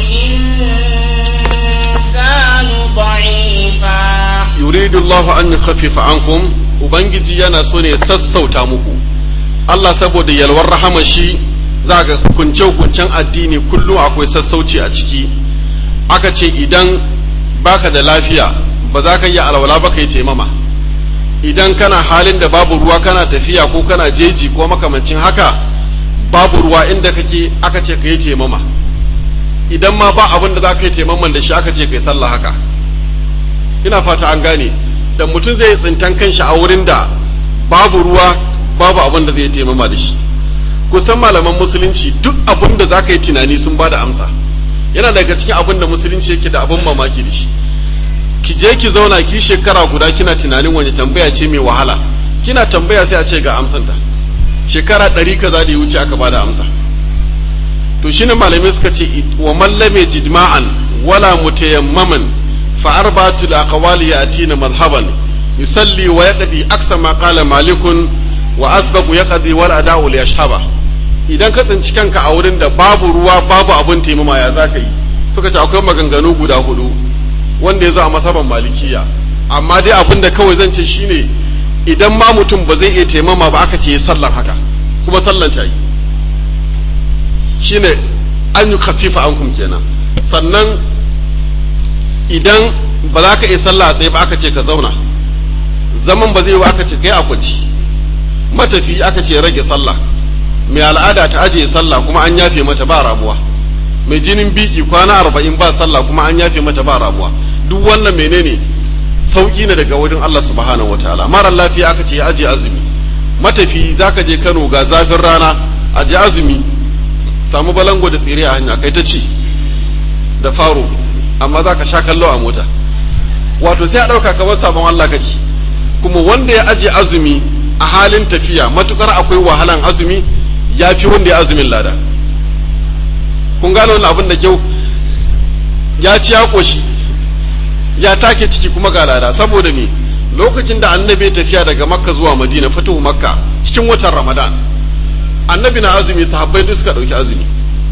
الإنسان ضعيفا yuridu Allah an yukhaffifa ankum ubangiji yana so ne ya sassauta muku Allah saboda yalwar rahama shi za ga hukunce hukuncen addini kullum akwai sassauci a ciki aka ce idan baka da lafiya ba za ka yi alwala ba ka yi taimama idan kana halin da babu ruwa kana tafiya ko kana jeji ko makamancin haka babu ruwa inda kake aka ce ka yi taimama idan ma ba abin da za ka yi taimaman da shi aka ce ka yi sallah haka ina fata an gane da mutum zai tsintan kanshi a wurin da babu ruwa babu abin da zai taimama da shi kusan malaman musulunci duk abin da za ka yi tunani sun ba da amsa yana daga cikin abin da musulunci yake da abin mamaki da shi ki je ki zauna ki shekara guda kina tunanin wani tambaya ce mai wahala kina tambaya sai a ce ga amsanta shekara ɗari kaza da ya wuce aka bada amsa to shine malamai suka ce wa mallame jidma'an wala mutayammaman fa arba'atul aqwali yatina madhhaban yusalli wa yaqdi aksa ma qala malikun wa asbaqu yaqdi wal ada'u li yashhaba idan ka tsinci kanka a wurin da babu ruwa babu abun taimama ya zaka yi suka ce akwai maganganu guda hudu wanda ya zo a masaban malikiya amma dai abin da kawai zan ce shine idan ma mutum ba zai iya taimama ba aka ce ya sallar haka kuma sallan ta yi shine an yi kafifa an kum kenan sannan idan ba za ka iya sallah a tsaye ba aka ce ka zauna zaman ba zai yi aka ce kai a kwanci matafi aka ce rage sallah mai al'ada ta ajiye sallah kuma an yafe mata ba ramuwa mai jinin biki kwana arba'in ba sallah kuma an yafe mata ba ramuwa duk wannan menene sauki ne daga wurin Allah subhanahu wataala mara lafiya aka ce ya aje azumi matafi zaka je Kano ga zafin rana aje azumi samu balango da tsire a hanya kai ta ci da faro amma zaka sha kallo a mota wato sai a dauka kamar sabon Allah kake kuma wanda ya aje azumi a halin tafiya matukar akwai wahalan azumi ya fi wanda ya azumin lada kun gane wannan abin da kyau ya ci ya koshi ya take ciki kuma ga lada saboda me lokacin da annabi ya tafiya daga makka zuwa madina fatuhu makka cikin watan ramadan annabi na azumi sahabbai duk suka dauki azumi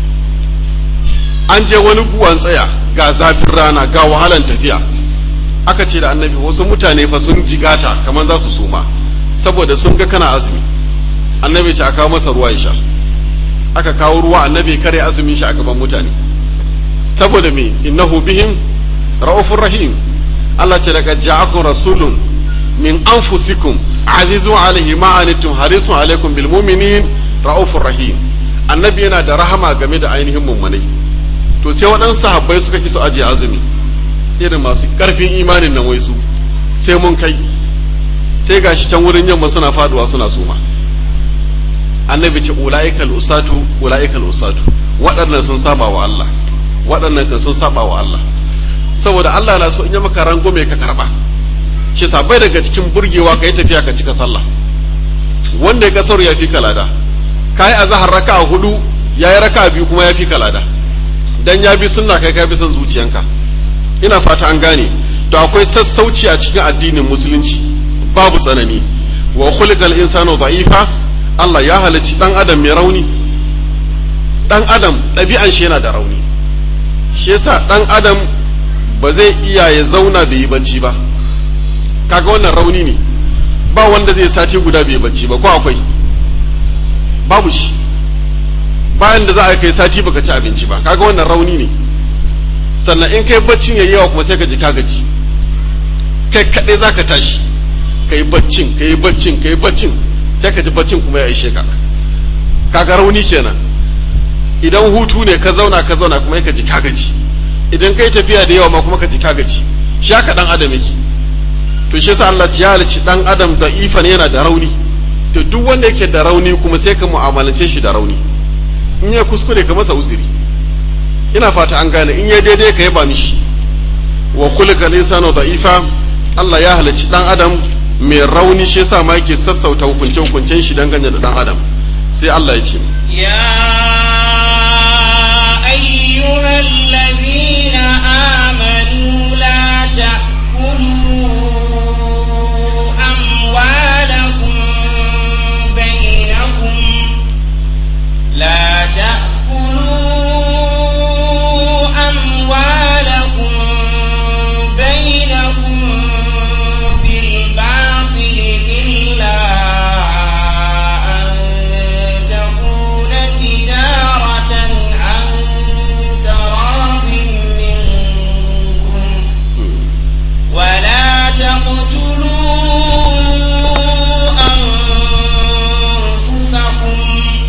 an je wani guwan tsaya ga zafin rana ga wahalan tafiya aka ce da annabi wasu mutane fa sun jigata kamar za su suma saboda sun ga kana azumi annabi ce a kawo masa ruwa ya sha aka kawo ruwa annabi kare azumin shi a gaban mutane saboda me innahu bihim ra'ufur rahim Allah ce daga ja'akum rasulun min anfusikum azizun alaihi ma anittum harisun alaikum bil mu'minin ra'ufur rahim annabi yana da rahama game da ainihin mummunai to sai waɗansu sahabbai suka ki su aje azumi irin masu ƙarfin imanin nan wai su sai mun kai sai gashi can wurin yamma suna faduwa suna suma annabi ce ula'ikal usatu ula'ikal usatu waɗannan sun saba wa Allah waɗannan kan sun saba wa Allah saboda Allah na so in yi maka rangume ka karba shi bai daga cikin burgewa ka yi tafiya ka cika sallah wanda ya kasar ya fi kalada ka yi azahar raka a hudu ya yi raka biyu kuma ya fi kalada dan ya bi sunna kai ka bi son zuciyanka ina fata an gane to akwai sassauci a cikin addinin musulunci babu tsanani wa khuliqal insanu da'ifa Allah ya halicci dan adam mai rauni dan adam ɗabi'an shi yana da rauni shi yasa dan adam ba zai iya ya zauna bai yi bacci ba kaga wannan rauni ne ba wanda zai sati guda bai bacci ba ko akwai babu shi bayan da za a kai sati baka ci abinci ba kaga wannan rauni ne sannan in kai baccin yayi yawa kuma sai ka ji ka gaji kai kaɗai za ka tashi ka yi baccin ka yi baccin ka yi baccin sai ka ji baccin kuma ya ishe ka kaga rauni kenan idan hutu ne ka zauna ka zauna kuma ka ji ka gaji idan kai tafiya da yawa ma kuma ka ji ka gaji shi haka dan adam yake to shi yasa Allah ya halicci dan adam da ifan yana da rauni to duk wanda yake da rauni kuma sai ka mu'amalance shi da rauni in ya kuskure ka masa uzuri ina fata an gane in ya daidai ka yaba mishi wa khuliqa linsanu da'ifa Allah ya halicci dan adam mai rauni shi yasa ma yake sassauta hukunce hukuncen shi dangane da dan adam sai Allah ya ce يا أيها الذين آمنوا لا تأكلوا أموالكم بينكم لا تأكلوا أموالكم بينكم بالباطل إلا أن تكون تجارة عن تراض منكم ولا تقتلوا أنفسكم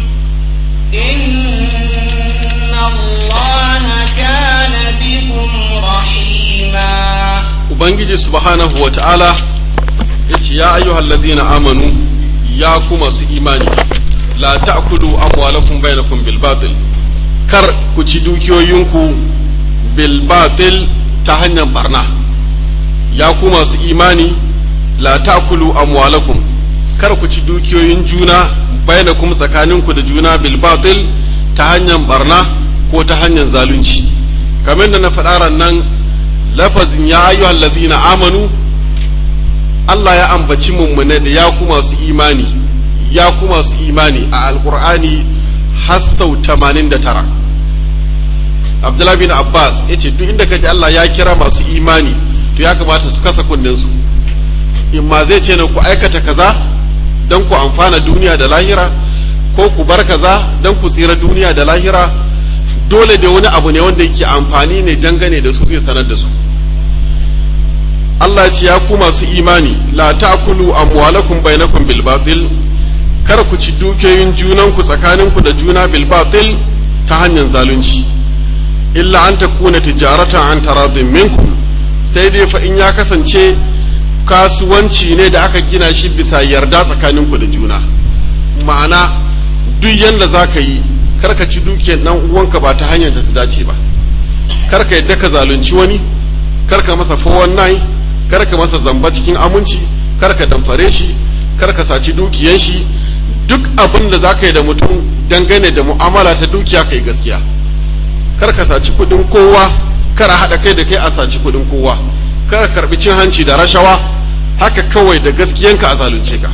إن الله كان بكم رحيما ubangiji subhanahu wa ta'ala ya ce ya ayyuhal ladina amanu ya ku masu imani la ta'kulu amwalakum bainakum bil batil kar ku ci dukiyoyinku bil batil ta hanyar barna ya ku masu imani la ta'kulu amwalakum kar ku ci dukiyoyin juna bainakum tsakaninku da juna bil batil ta hanyar barna ko ta hanyar zalunci kamar da na faɗa ran nan lafazin ya ayyuhal ladina amanu Allah ya ambaci mummune da ya ku masu imani ya ku masu imani a alkur'ani har sau 89 Abdullah bin Abbas ya ce duk inda kaji Allah ya kira masu imani to ya kamata su kasa su in ma zai ce na ku aikata kaza don ku amfana duniya da lahira ko ku bar kaza don ku tsira duniya da lahira dole da wani abu ne wanda yake amfani ne dangane da su zai sanar da su Allah ya ce ya ku masu imani la ta'kulu amwalakum bainakum bil batil kar ku ci dukiyoyin junanku tsakaninku da juna bil batil ta hanyar zalunci illa an takuna tijaratan an taradin minkum sai dai fa in ya kasance kasuwanci ne da aka gina shi bisa yarda tsakaninku da juna ma'ana duk yanda za ka yi kar ka ci dukiyar dan uwanka ba ta hanyar da ta dace ba kar ka yadda ka zalunci wani kar ka masa 419 kar ka masa zamba cikin aminci kar ka damfare shi kar ka saci dukiyar shi duk abin da za ka yi da mutum dangane da mu'amala ta dukiya ka yi gaskiya kar ka saci kudin kowa kar a haɗa kai da kai a saci kudin kowa kar ka karbi cin hanci da rashawa haka kawai da gaskiyanka a zalunce ka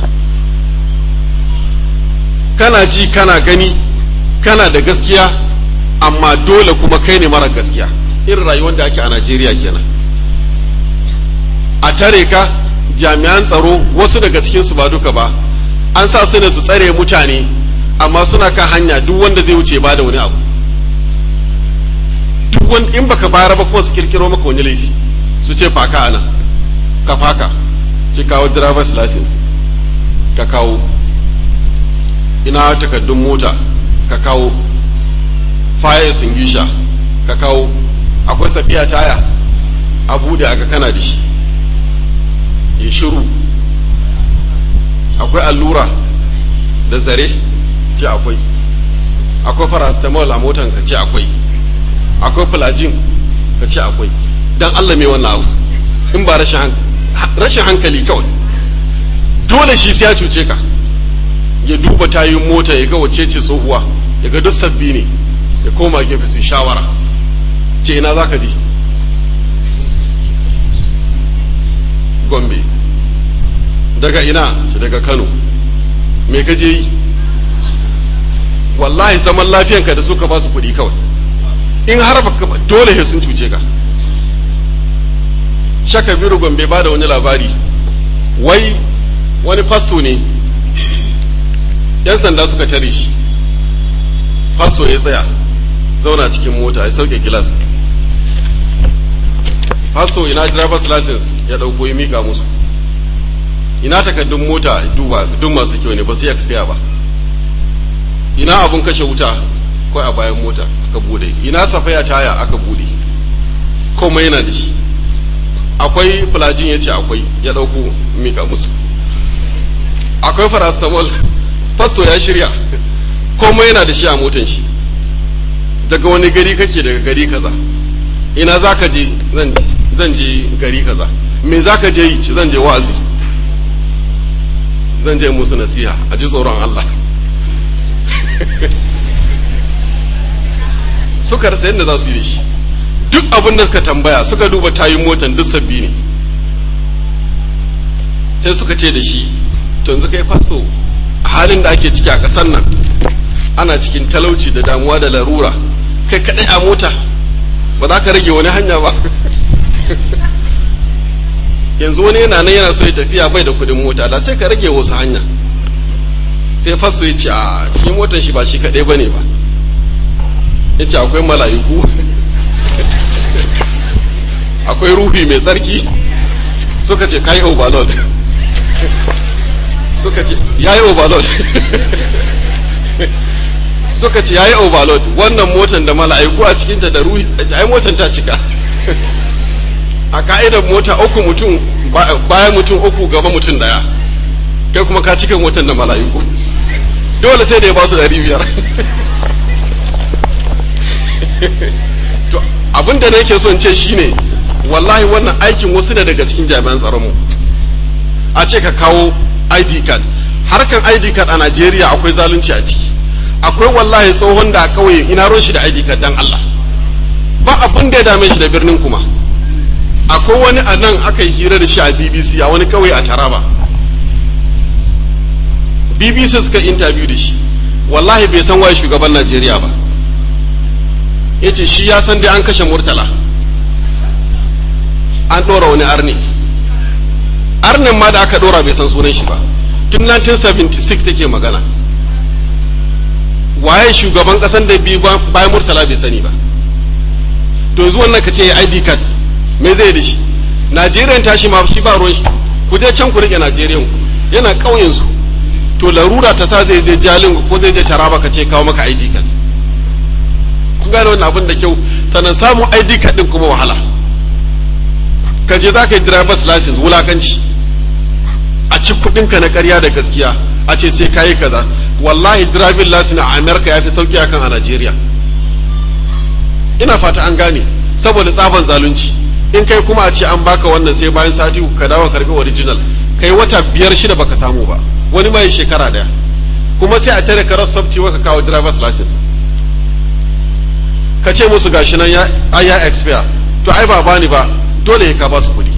kana ji kana gani kana da gaskiya amma dole kuma kai ne mara gaskiya irin rayuwar da ake a Najeriya kenan a tare ka jami'an tsaro wasu daga cikinsu ba duka ba an sa su ne su tsare mutane amma suna kan hanya duk wanda zai wuce ba da wani abu duk wani in baka bayar ba kuma su kirkiro maka wani laifi su ce faka ana ka faka ki kawo driver's license ka kawo ina takardun mota ka kawo fire extinguisher ka kawo akwai safiya taya a bude aka kana da shi ya shiru akwai allura da zare ce akwai akwai paracetamol a motan ka ce akwai akwai filajin ka ce akwai don allah mai wannan abu in ba rashin hankali kawai dole shi sai ya cuce ka ya duba tayin mota ya ga wace ce tsohuwa ya ga duk sabbi ne ya koma gefe su shawara ce ina za ka je gombe daga ina ce daga kano me ka je yi wallahi zaman lafiyanka da suka ba su kuɗi kawai in har baka dole he sun cuce ka shaka biru gombe ba da wani labari wai wani fasto ne yan sanda suka tare shi fasto ya tsaya zauna cikin mota ya sauke gilas fasto ina driver's license ya dauko ya mika musu ina takaddun mota duba duk masu kyau ne ba su yi expire ba ina abun kashe wuta ko a bayan mota aka bude ina safaya taya aka bude komai yana da shi akwai fulajin ya ce akwai ya ɗauko mika musu akwai farastamol fasto ya shirya komai yana da shi a motan shi daga wani gari kake daga gari kaza ina za ka je zan je gari kaza me za ka je yi ci zan je wa'azi zan je musu nasiha a ji tsoron Allah suka rasa yadda za su yi da shi duk abin da suka tambaya suka duba tayin motan duk sabbi ne sai suka ce da shi to yanzu kai faso halin da ake ciki a ƙasar nan ana cikin talauci da damuwa da larura kai kaɗai a mota ba za ka rage wani hanya ba yanzu wani yana nan yana so ya tafiya bai da kuɗin mota da sai ka rage wasu hanya sai faso ya ce a shi motar shi ba shi kaɗai ba ne ba ya ce akwai mala'iku akwai ruhi mai tsarki suka ce kai overload suka ce yayi overload suka ce yayi overload wannan motan da mala'iku a cikinta da ruhi ai motan ta cika a ka'idar mota uku mutum bayan mutum uku gaba mutum daya kai kuma ka cika motan da mala'iku dole sai da ya ba su dari biyar to abin da nake son ce shine wallahi wannan aikin wasu ne daga cikin jami'an tsaronmu a ce ka kawo id card harkan id card a najeriya akwai zalunci a ciki akwai wallahi tsohon da a kauye ina ron shi da id card dan allah ba abin da ya dame shi da birnin kuma akwai wani a nan aka yi hira da shi a bbc a wani kauye a taraba bbc suka interview da shi wallahi bai san waye shugaban najeriya ba ya ce shi ya san dai an kashe murtala an ɗora wani arni arnin ma da aka ɗora bai san sunan shi ba tun 1976 take magana waye shugaban ƙasan da biyu bayan murtala bai sani ba to yanzu wannan ka ce ya id card me zai da shi najeriyan tashi ma shi ba ruwan shi ku je can ku rike najeriyan ku yana ƙauyen su to larura ta sa zai je jalin ko zai je taraba ka ce kawo maka id card kun gane wannan abin da kyau sannan samun id card din kuma wahala ka je za ka yi driver's license wulakanci a ci kudinka na karya da gaskiya a ce sai ka yi kaza wallahi driving license a america ya fi sauki akan a nigeria ina fata an gane saboda tsaban zalunci in kai kuma a ce an baka wannan sai bayan sati ka dawo karbi original kai wata biyar shida baka samu ba wani mai shekara daya kuma sai a tare ka software ka kawo driver's license ka ce musu gashi nan ya ya expire to ai ba bani ba dole ka ba su kuɗi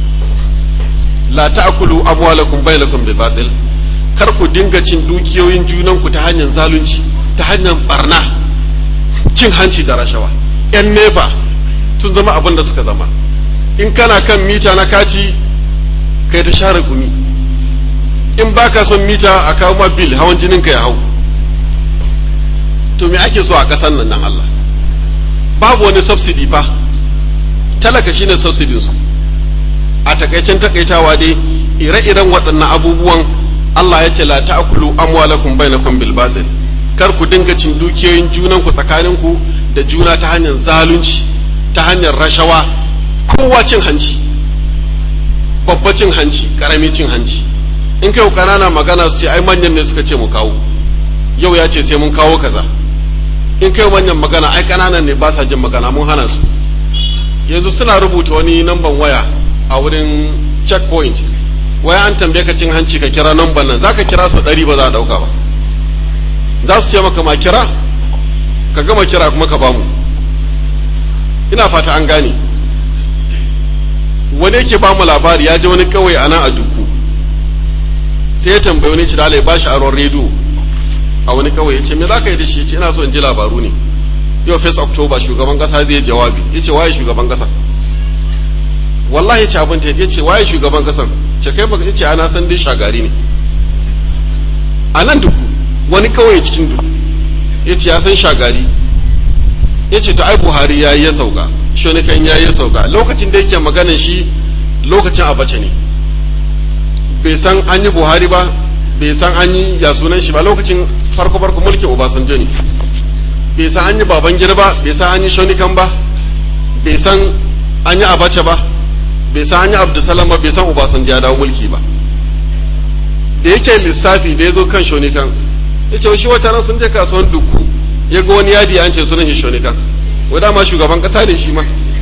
la ta'kulu amwalakum bainakum bil batil kar ku dinga cin dukiyoyin junanku ta hanyar zalunci ta hanyar barna cin hanci da rashawa yan neba tun zama abin da suka zama in kana kan mita na kati kai ta share gumi in baka son mita a kawo ma bil hawan jinin ka ya hau to me ake so a ƙasar nan nan Allah babu wani subsidy ba talaka shine subsidin su a takaicen takaitawa dai ire-iren waɗannan abubuwan Allah ya ce la ta'kulu amwalakum bainakum bil batil kar ku dinga cin dukiyoyin junan ku tsakanin ku da juna ta hanyar zalunci ta hanyar rashawa kowa cin hanci babba cin hanci karami cin hanci in kai kanana magana su ce ai manyan ne suka ce mu kawo yau ya ce sai mun kawo kaza in kai manyan magana ai kananan ne ba sa jin magana mun hana su yanzu suna rubuta wani namban waya a wurin checkpoint waya an tambaye ka cin hanci ka kira namban nan zaka kira su ɗari ba za a ɗauka ba za su ce maka ma kira ka gama kira kuma ka bamu ina fata an gane wani yake ba mu labari ya je wani kawai a nan a duku sai ya tambayi wani ci da ya bashi aron rediyo a wani kawai ya ce me za ka yi da shi ya ce ina so in ji labaru ne yau first october shugaban kasa zai jawabi ya ce waye shugaban kasa wallahi ya ce abin ta ya ce waye shugaban kasan ce kai baka ce ana san dai shagari ne a nan duku wani kawai cikin duku ya ce ya san shagari ya ce to ai buhari ya yi ya sauka shonikan ya yi ya sauka lokacin da yake maganan shi lokacin abace ne bai san an yi buhari ba bai san an yi ya sunan shi ba lokacin farko farko mulkin obasanjo ne bai san an yi baban gida ba bai san an yi shonikan ba bai san an yi abace ba bai san hanyar abdulsalam ba bai san obasanjo ya dawo mulki ba da yake lissafi da ya zo kan shonikan ya ce shi wata ran sun je kasuwan duku ya ga wani yadi an ce sunan shi shonikan wadda ma shugaban kasa ne shi ma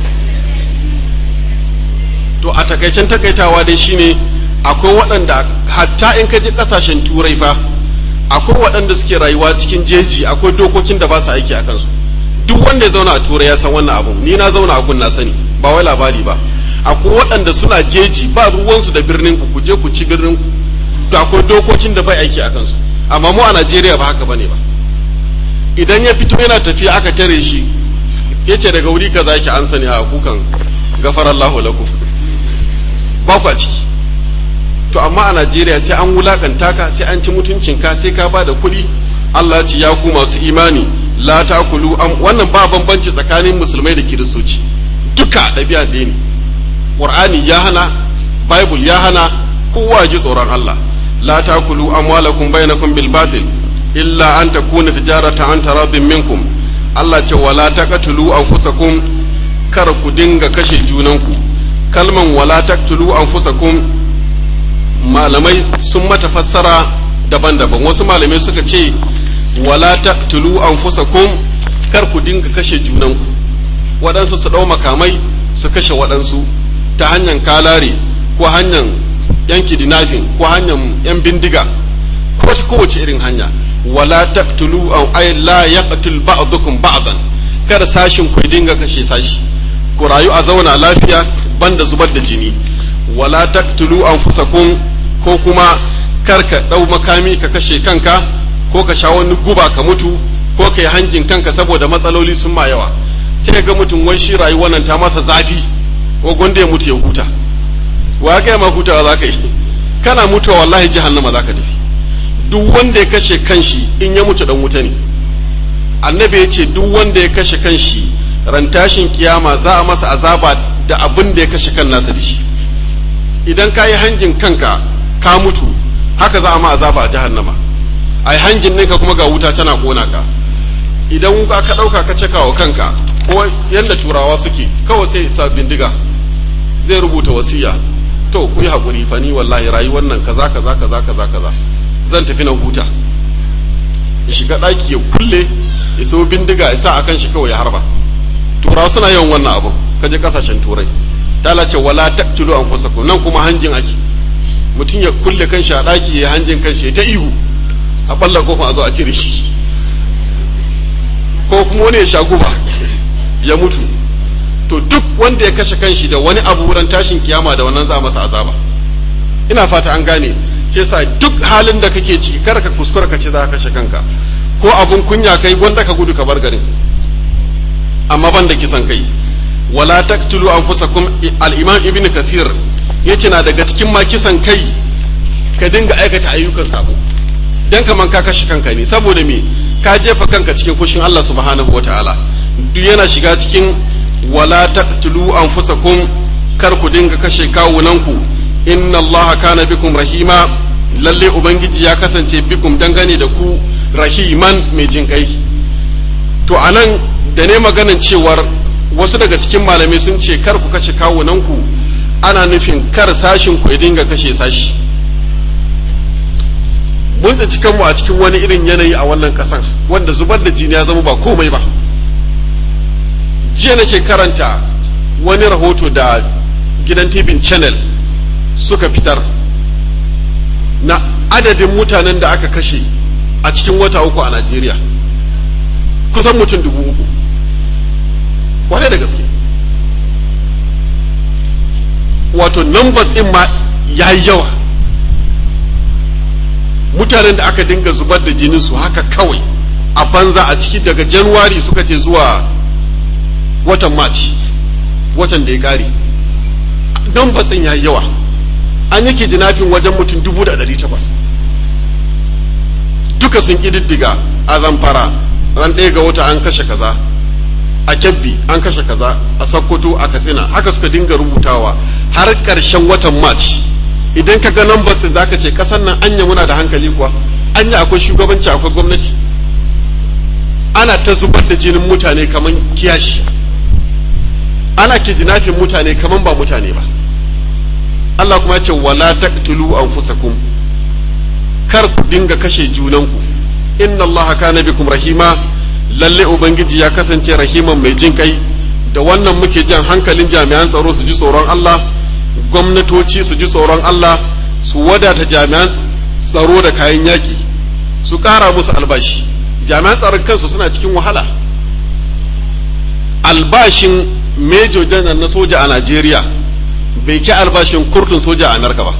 to a takaicen takaitawa dai shine akwai waɗanda hatta in ka je ƙasashen turai fa akwai waɗanda suke rayuwa cikin jeji akwai dokokin da ba su aiki a kansu duk wanda ya zauna a turai ya san wannan abun ni na zauna a kun na sani ba wai labari ba akwai waɗanda suna jeji ba ruwansu da birnin ku ku je ku ci birnin ku to akwai dokokin da bai aiki a kansu amma mu a Najeriya ba haka bane ba idan ya fito yana tafiya aka tare shi yace daga wuri kaza yake an sani a kukan gafarallahu lakum ba ku a ciki to amma a Najeriya sai an wulakanta ka sai an ci mutuncinka sai ka ba da kuɗi Allah ce ya ku masu imani la takulu am wannan ba bambanci tsakanin musulmai da kiristoci duka ɗabi'a ɗaya ne Qur'ani ya hana Bible ya hana kowa ji tsoron Allah la takulu amwalakum bainakum bil batil illa an takuna tijaratan an taradin minkum Allah ce wala taqtulu anfusakum kar ku dinga kashe junanku kalman wala taqtulu anfusakum malamai sun mata fassara daban-daban wasu malamai suka ce wala taqtulu anfusakum kar ku dinga kashe junanku waɗansu su ɗau makamai su kashe waɗansu ta hanyar kalare ko hanyar yan kidnapping ko hanyar yan bindiga ko ta kowace irin hanya wala taqtulu aw ay la yaqtul ba'dukum ba'dan kar sashin ku dinga kashe sashi ku rayu a zauna lafiya banda zubar da jini wala taqtulu anfusakum ko kuma kar ka dau makami ka kashe kanka ko ka sha wani guba ka mutu ko ka yi hanjin kanka saboda matsaloli sun ma yawa sai ga mutum wai shi rayuwar nan ta masa zafi ko gonda ya mutu ya huta wa ga ma hutawa za ka yi kana mutuwa wallahi jahannama za ka tafi duk wanda ya kashe kanshi in ya mutu dan wuta ne annabi ya ce duk wanda ya kashe kanshi ran tashin kiyama za a masa azaba da abin da ya kashe kan nasa da shi idan ka yi hangin kanka ka mutu haka za a ma azaba a jahannama a yi hangin ninka kuma ga wuta tana kona ka idan wuka ka ɗauka ka cika wa kanka ko yadda turawa suke kawai sai isa bindiga zai rubuta wasiya to ku yi haƙuri fa ni wallahi rayuwar nan kaza kaza kaza kaza kaza zan tafi na huta ya shiga ɗaki ya kulle ya so bindiga ya sa a kan shi kawai ya harba turawa suna yawan wannan abun ka je kasashen turai ta lace wala taqtulu anfusakum nan kuma hanjin ake mutum ya kulle kanshi a ɗaki ya hanjin kanshi ya ta ihu a balla kofa a zo a cire shi ko kuma wani ya sha guba ya mutu to duk wanda ya kashe kanshi da wani abu wurin tashin kiyama da wannan za masa azaba ina fata an gane ke sa duk halin da kake ciki kar ka kuskura ka ce za ka kashe kanka ko abun kunya kai wanda ka gudu ka bar garin amma ban da kisan kai wala taqtulu anfusakum al-imam ibn kathir yace na daga cikin ma kisan kai ka dinga aikata ayyukan sabo dan kaman ka kashe kanka ne saboda me ka jefa kanka cikin fushin Allah subhanahu wataala duk yana shiga cikin wala taqtulu anfusakum kar ku dinga kashe kawunanku inna Allah kana bikum rahima lalle ubangiji ya kasance bikum dangane da ku rahiman mai jin kai to anan da ne maganan cewar wasu daga cikin malamai sun ce kar ku kashe kawunanku ana nufin kar sashin ku ya dinga kashe sashi mun tsinci kanmu a cikin wani irin yanayi a wannan kasan wanda zubar da jini ya zama ba komai ba jiya nake karanta wani rahoto da gidan tv channel suka fitar na adadin mutanen da aka kashe a cikin wata uku a najeriya kusan mutum dubu uku wane da gaske wato numbers din ma ya yi yawa mutanen da aka dinga zubar da jinin su haka kawai a banza a ciki daga januwari suka ce zuwa watan march watan da ya kare numbers din ya yi yawa an yake jinafin wajen mutum dubu da ɗari takwas duka sun ƙididdiga a zamfara ran ɗaya ga wata an kashe kaza a kyabbi an kashe kaza a sakkwato a katsina haka suka dinga rubutawa har ƙarshen watan march idan ka ga numbers din zaka ce kasan nan anya muna da hankali kuwa anya akwai shugabanci akwai gwamnati ana ta zubar da jinin mutane kaman kiyashi ana ke jinafin mutane kaman ba mutane ba Allah kuma ya ce wala taqtulu anfusakum kar ku dinga kashe junanku inna Allah kana bikum rahima lalle ubangiji ya kasance rahiman mai jin kai da wannan muke jan hankalin jami'an tsaro su ji tsoron Allah gwamnatoci su ji tsoron Allah su wadata jami'an tsaro da kayan yaki su ƙara musu albashi jami'an tsaron kansu suna cikin wahala albashin major janar na soja a Najeriya bai ke albashin kurtun soja a Amerika ba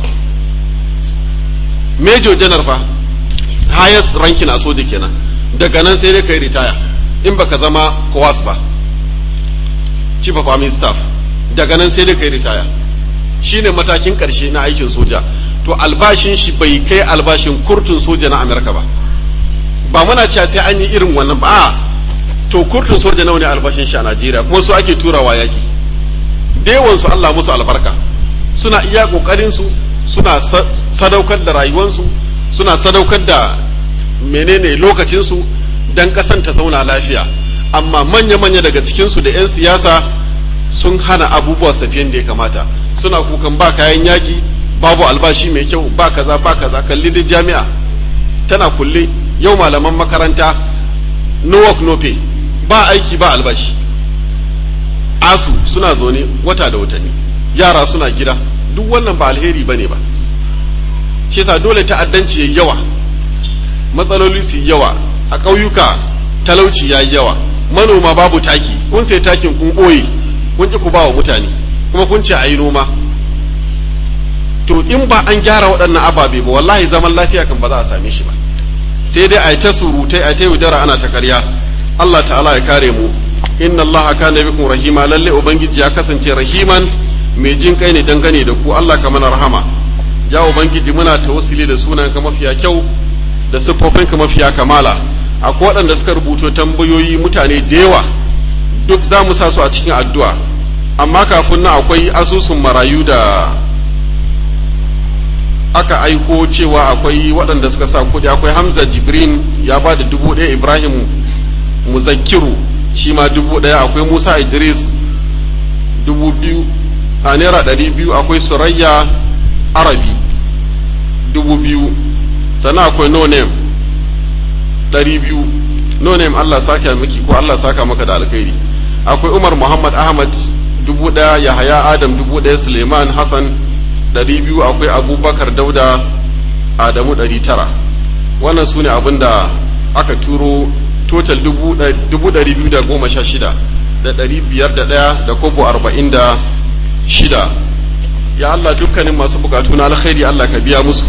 major janar fa highest ranking a soja kenan daga nan sai dai kai ritaya in baka zama kowas ba chief of army staff daga nan sai dai kai ritaya shine matakin karshe na aikin soja to albashin shi bai kai albashin kurtun soja na Amerika ba ba muna cewa sai an yi irin wannan ba a to kurtun soja nawa ne albashin shi a Najeriya kuma su ake turawa yaki da yawan su Allah musu albarka suna iya kokarin su suna sadaukar da rayuwansu suna sadaukar da menene lokacin su dan kasan ta zauna lafiya amma manya manya daga cikin su da yan siyasa sun hana abubuwa safiyan da ya kamata suna kukan ba kayan yaki babu albashi mai kyau ba kaza ba kaza kalli da jami'a tana kulle yau malaman makaranta no work no pay ba aiki ba albashi asu suna zaune wata da watanni yara suna gida duk wannan ba alheri ba ne ba shi yasa dole ta'addanci yayi yawa matsaloli su yawa a ƙauyuka talauci ya yi yawa manoma babu taki kun sai takin kun ɓoye kun ki ku ba wa mutane kuma kun ce a yi noma to in ba an gyara waɗannan ababe ba wallahi zaman lafiya kan ba za a same shi ba sai dai a yi ta surutai a ta yaudara ana ta karya Allah ta'ala ya kare mu inna Allah kana bikum rahima lalle ubangiji ya kasance rahiman mai jin kai ne dangane da ku Allah ka mana rahama ya ubangiji muna tawassuli da sunan ka mafiya kyau da siffofin ka mafiya kamala akwai waɗanda suka rubuto tambayoyi mutane da yawa duk za mu sa su a cikin addu'a amma kafin nan akwai asusun marayu da aka aiko cewa akwai waɗanda suka sa kuɗi akwai hamza jibrin ya ba da dubu ɗaya ibrahim muzakkiru shi ma dubu ɗaya akwai musa idris dubu biyu a naira ɗari biyu akwai surayya arabi dubu biyu sannan akwai no name ɗari biyu no name allah saka miki ko allah saka maka da alkhairi akwai umar muhammad ahmad dubu ɗaya yahaya adam dubu ɗaya suleiman hassan ɗari biyu akwai abubakar dauda adamu ɗari tara wannan su ne abin da aka turo total dubu ɗari biyu da goma sha shida da ɗari biyar da ɗaya da kobo arba'in da shida ya Allah dukkanin masu bukatu na alkhairi Allah ka biya musu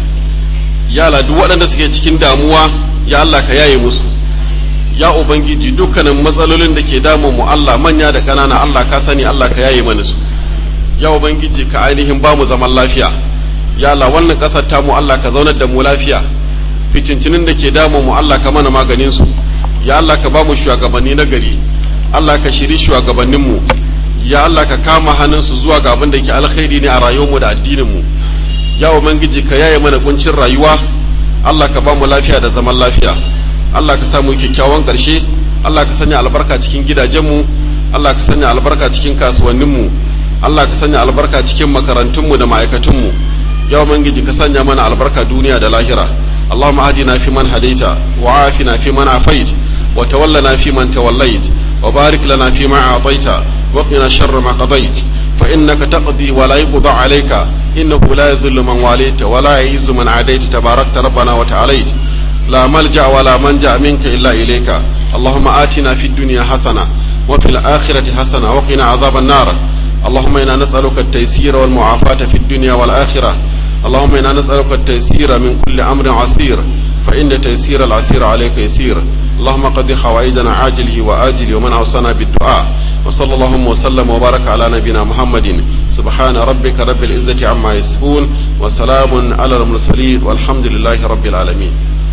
ya Allah duk waɗanda suke cikin damuwa ya Allah ka yaye musu ya ubangiji dukkanin matsalolin da ke damun mu Allah manya da ƙanana Allah ka sani Allah ka yaye mana su ya ubangiji ka ainihin ba mu zaman lafiya ya Allah wannan ƙasar tamu Allah ka zaunar da mu lafiya fitincinin da ke damun mu Allah ka mana maganin su ya Allah ka ba mu shugabanni na gari Allah ka shiri shugabannin mu ya Allah ka kama hannun su zuwa ga abin da ke alkhairi ne a rayuwar mu da addinin mu ya ubangiji ka yaye mana kuncin rayuwa Allah ka ba mu lafiya da zaman lafiya Allah ka samu kyakkyawan ƙarshe Allah ka sanya albarka cikin gidajenmu Allah ka sanya albarka cikin kasuwanninmu Allah ka sanya albarka cikin makarantunmu da ma'aikatunmu ya ubangiji ka sanya mana albarka duniya da lahira اللهم اهدنا فيمن هديت وعافنا فيمن عافيت وتولنا فيمن توليت وبارك لنا فيما أعطيت وقنا شر ما قضيت فإنك تقضي ولا يقضى عليك إنه لا يذل من واليت ولا يعز من عاديت تباركت ربنا وتعاليت لا ملجأ ولا منجأ منك إلا إليك اللهم آتنا في الدنيا حسنة وفي الآخرة حسنة وقنا عذاب النار اللهم إنا نسألك التيسير والمعافاة في الدنيا والآخرة اللهم إنا نسألك التيسير من كل أمر عسير فإن تيسير العسير عليك يسير اللهم قد خوائدنا عاجله وآجله ومن أوصانا بالدعاء وصلى اللهم وسلم وبارك على نبينا محمد سبحان ربك رب العزة عما يصفون وسلام على المرسلين والحمد لله رب العالمين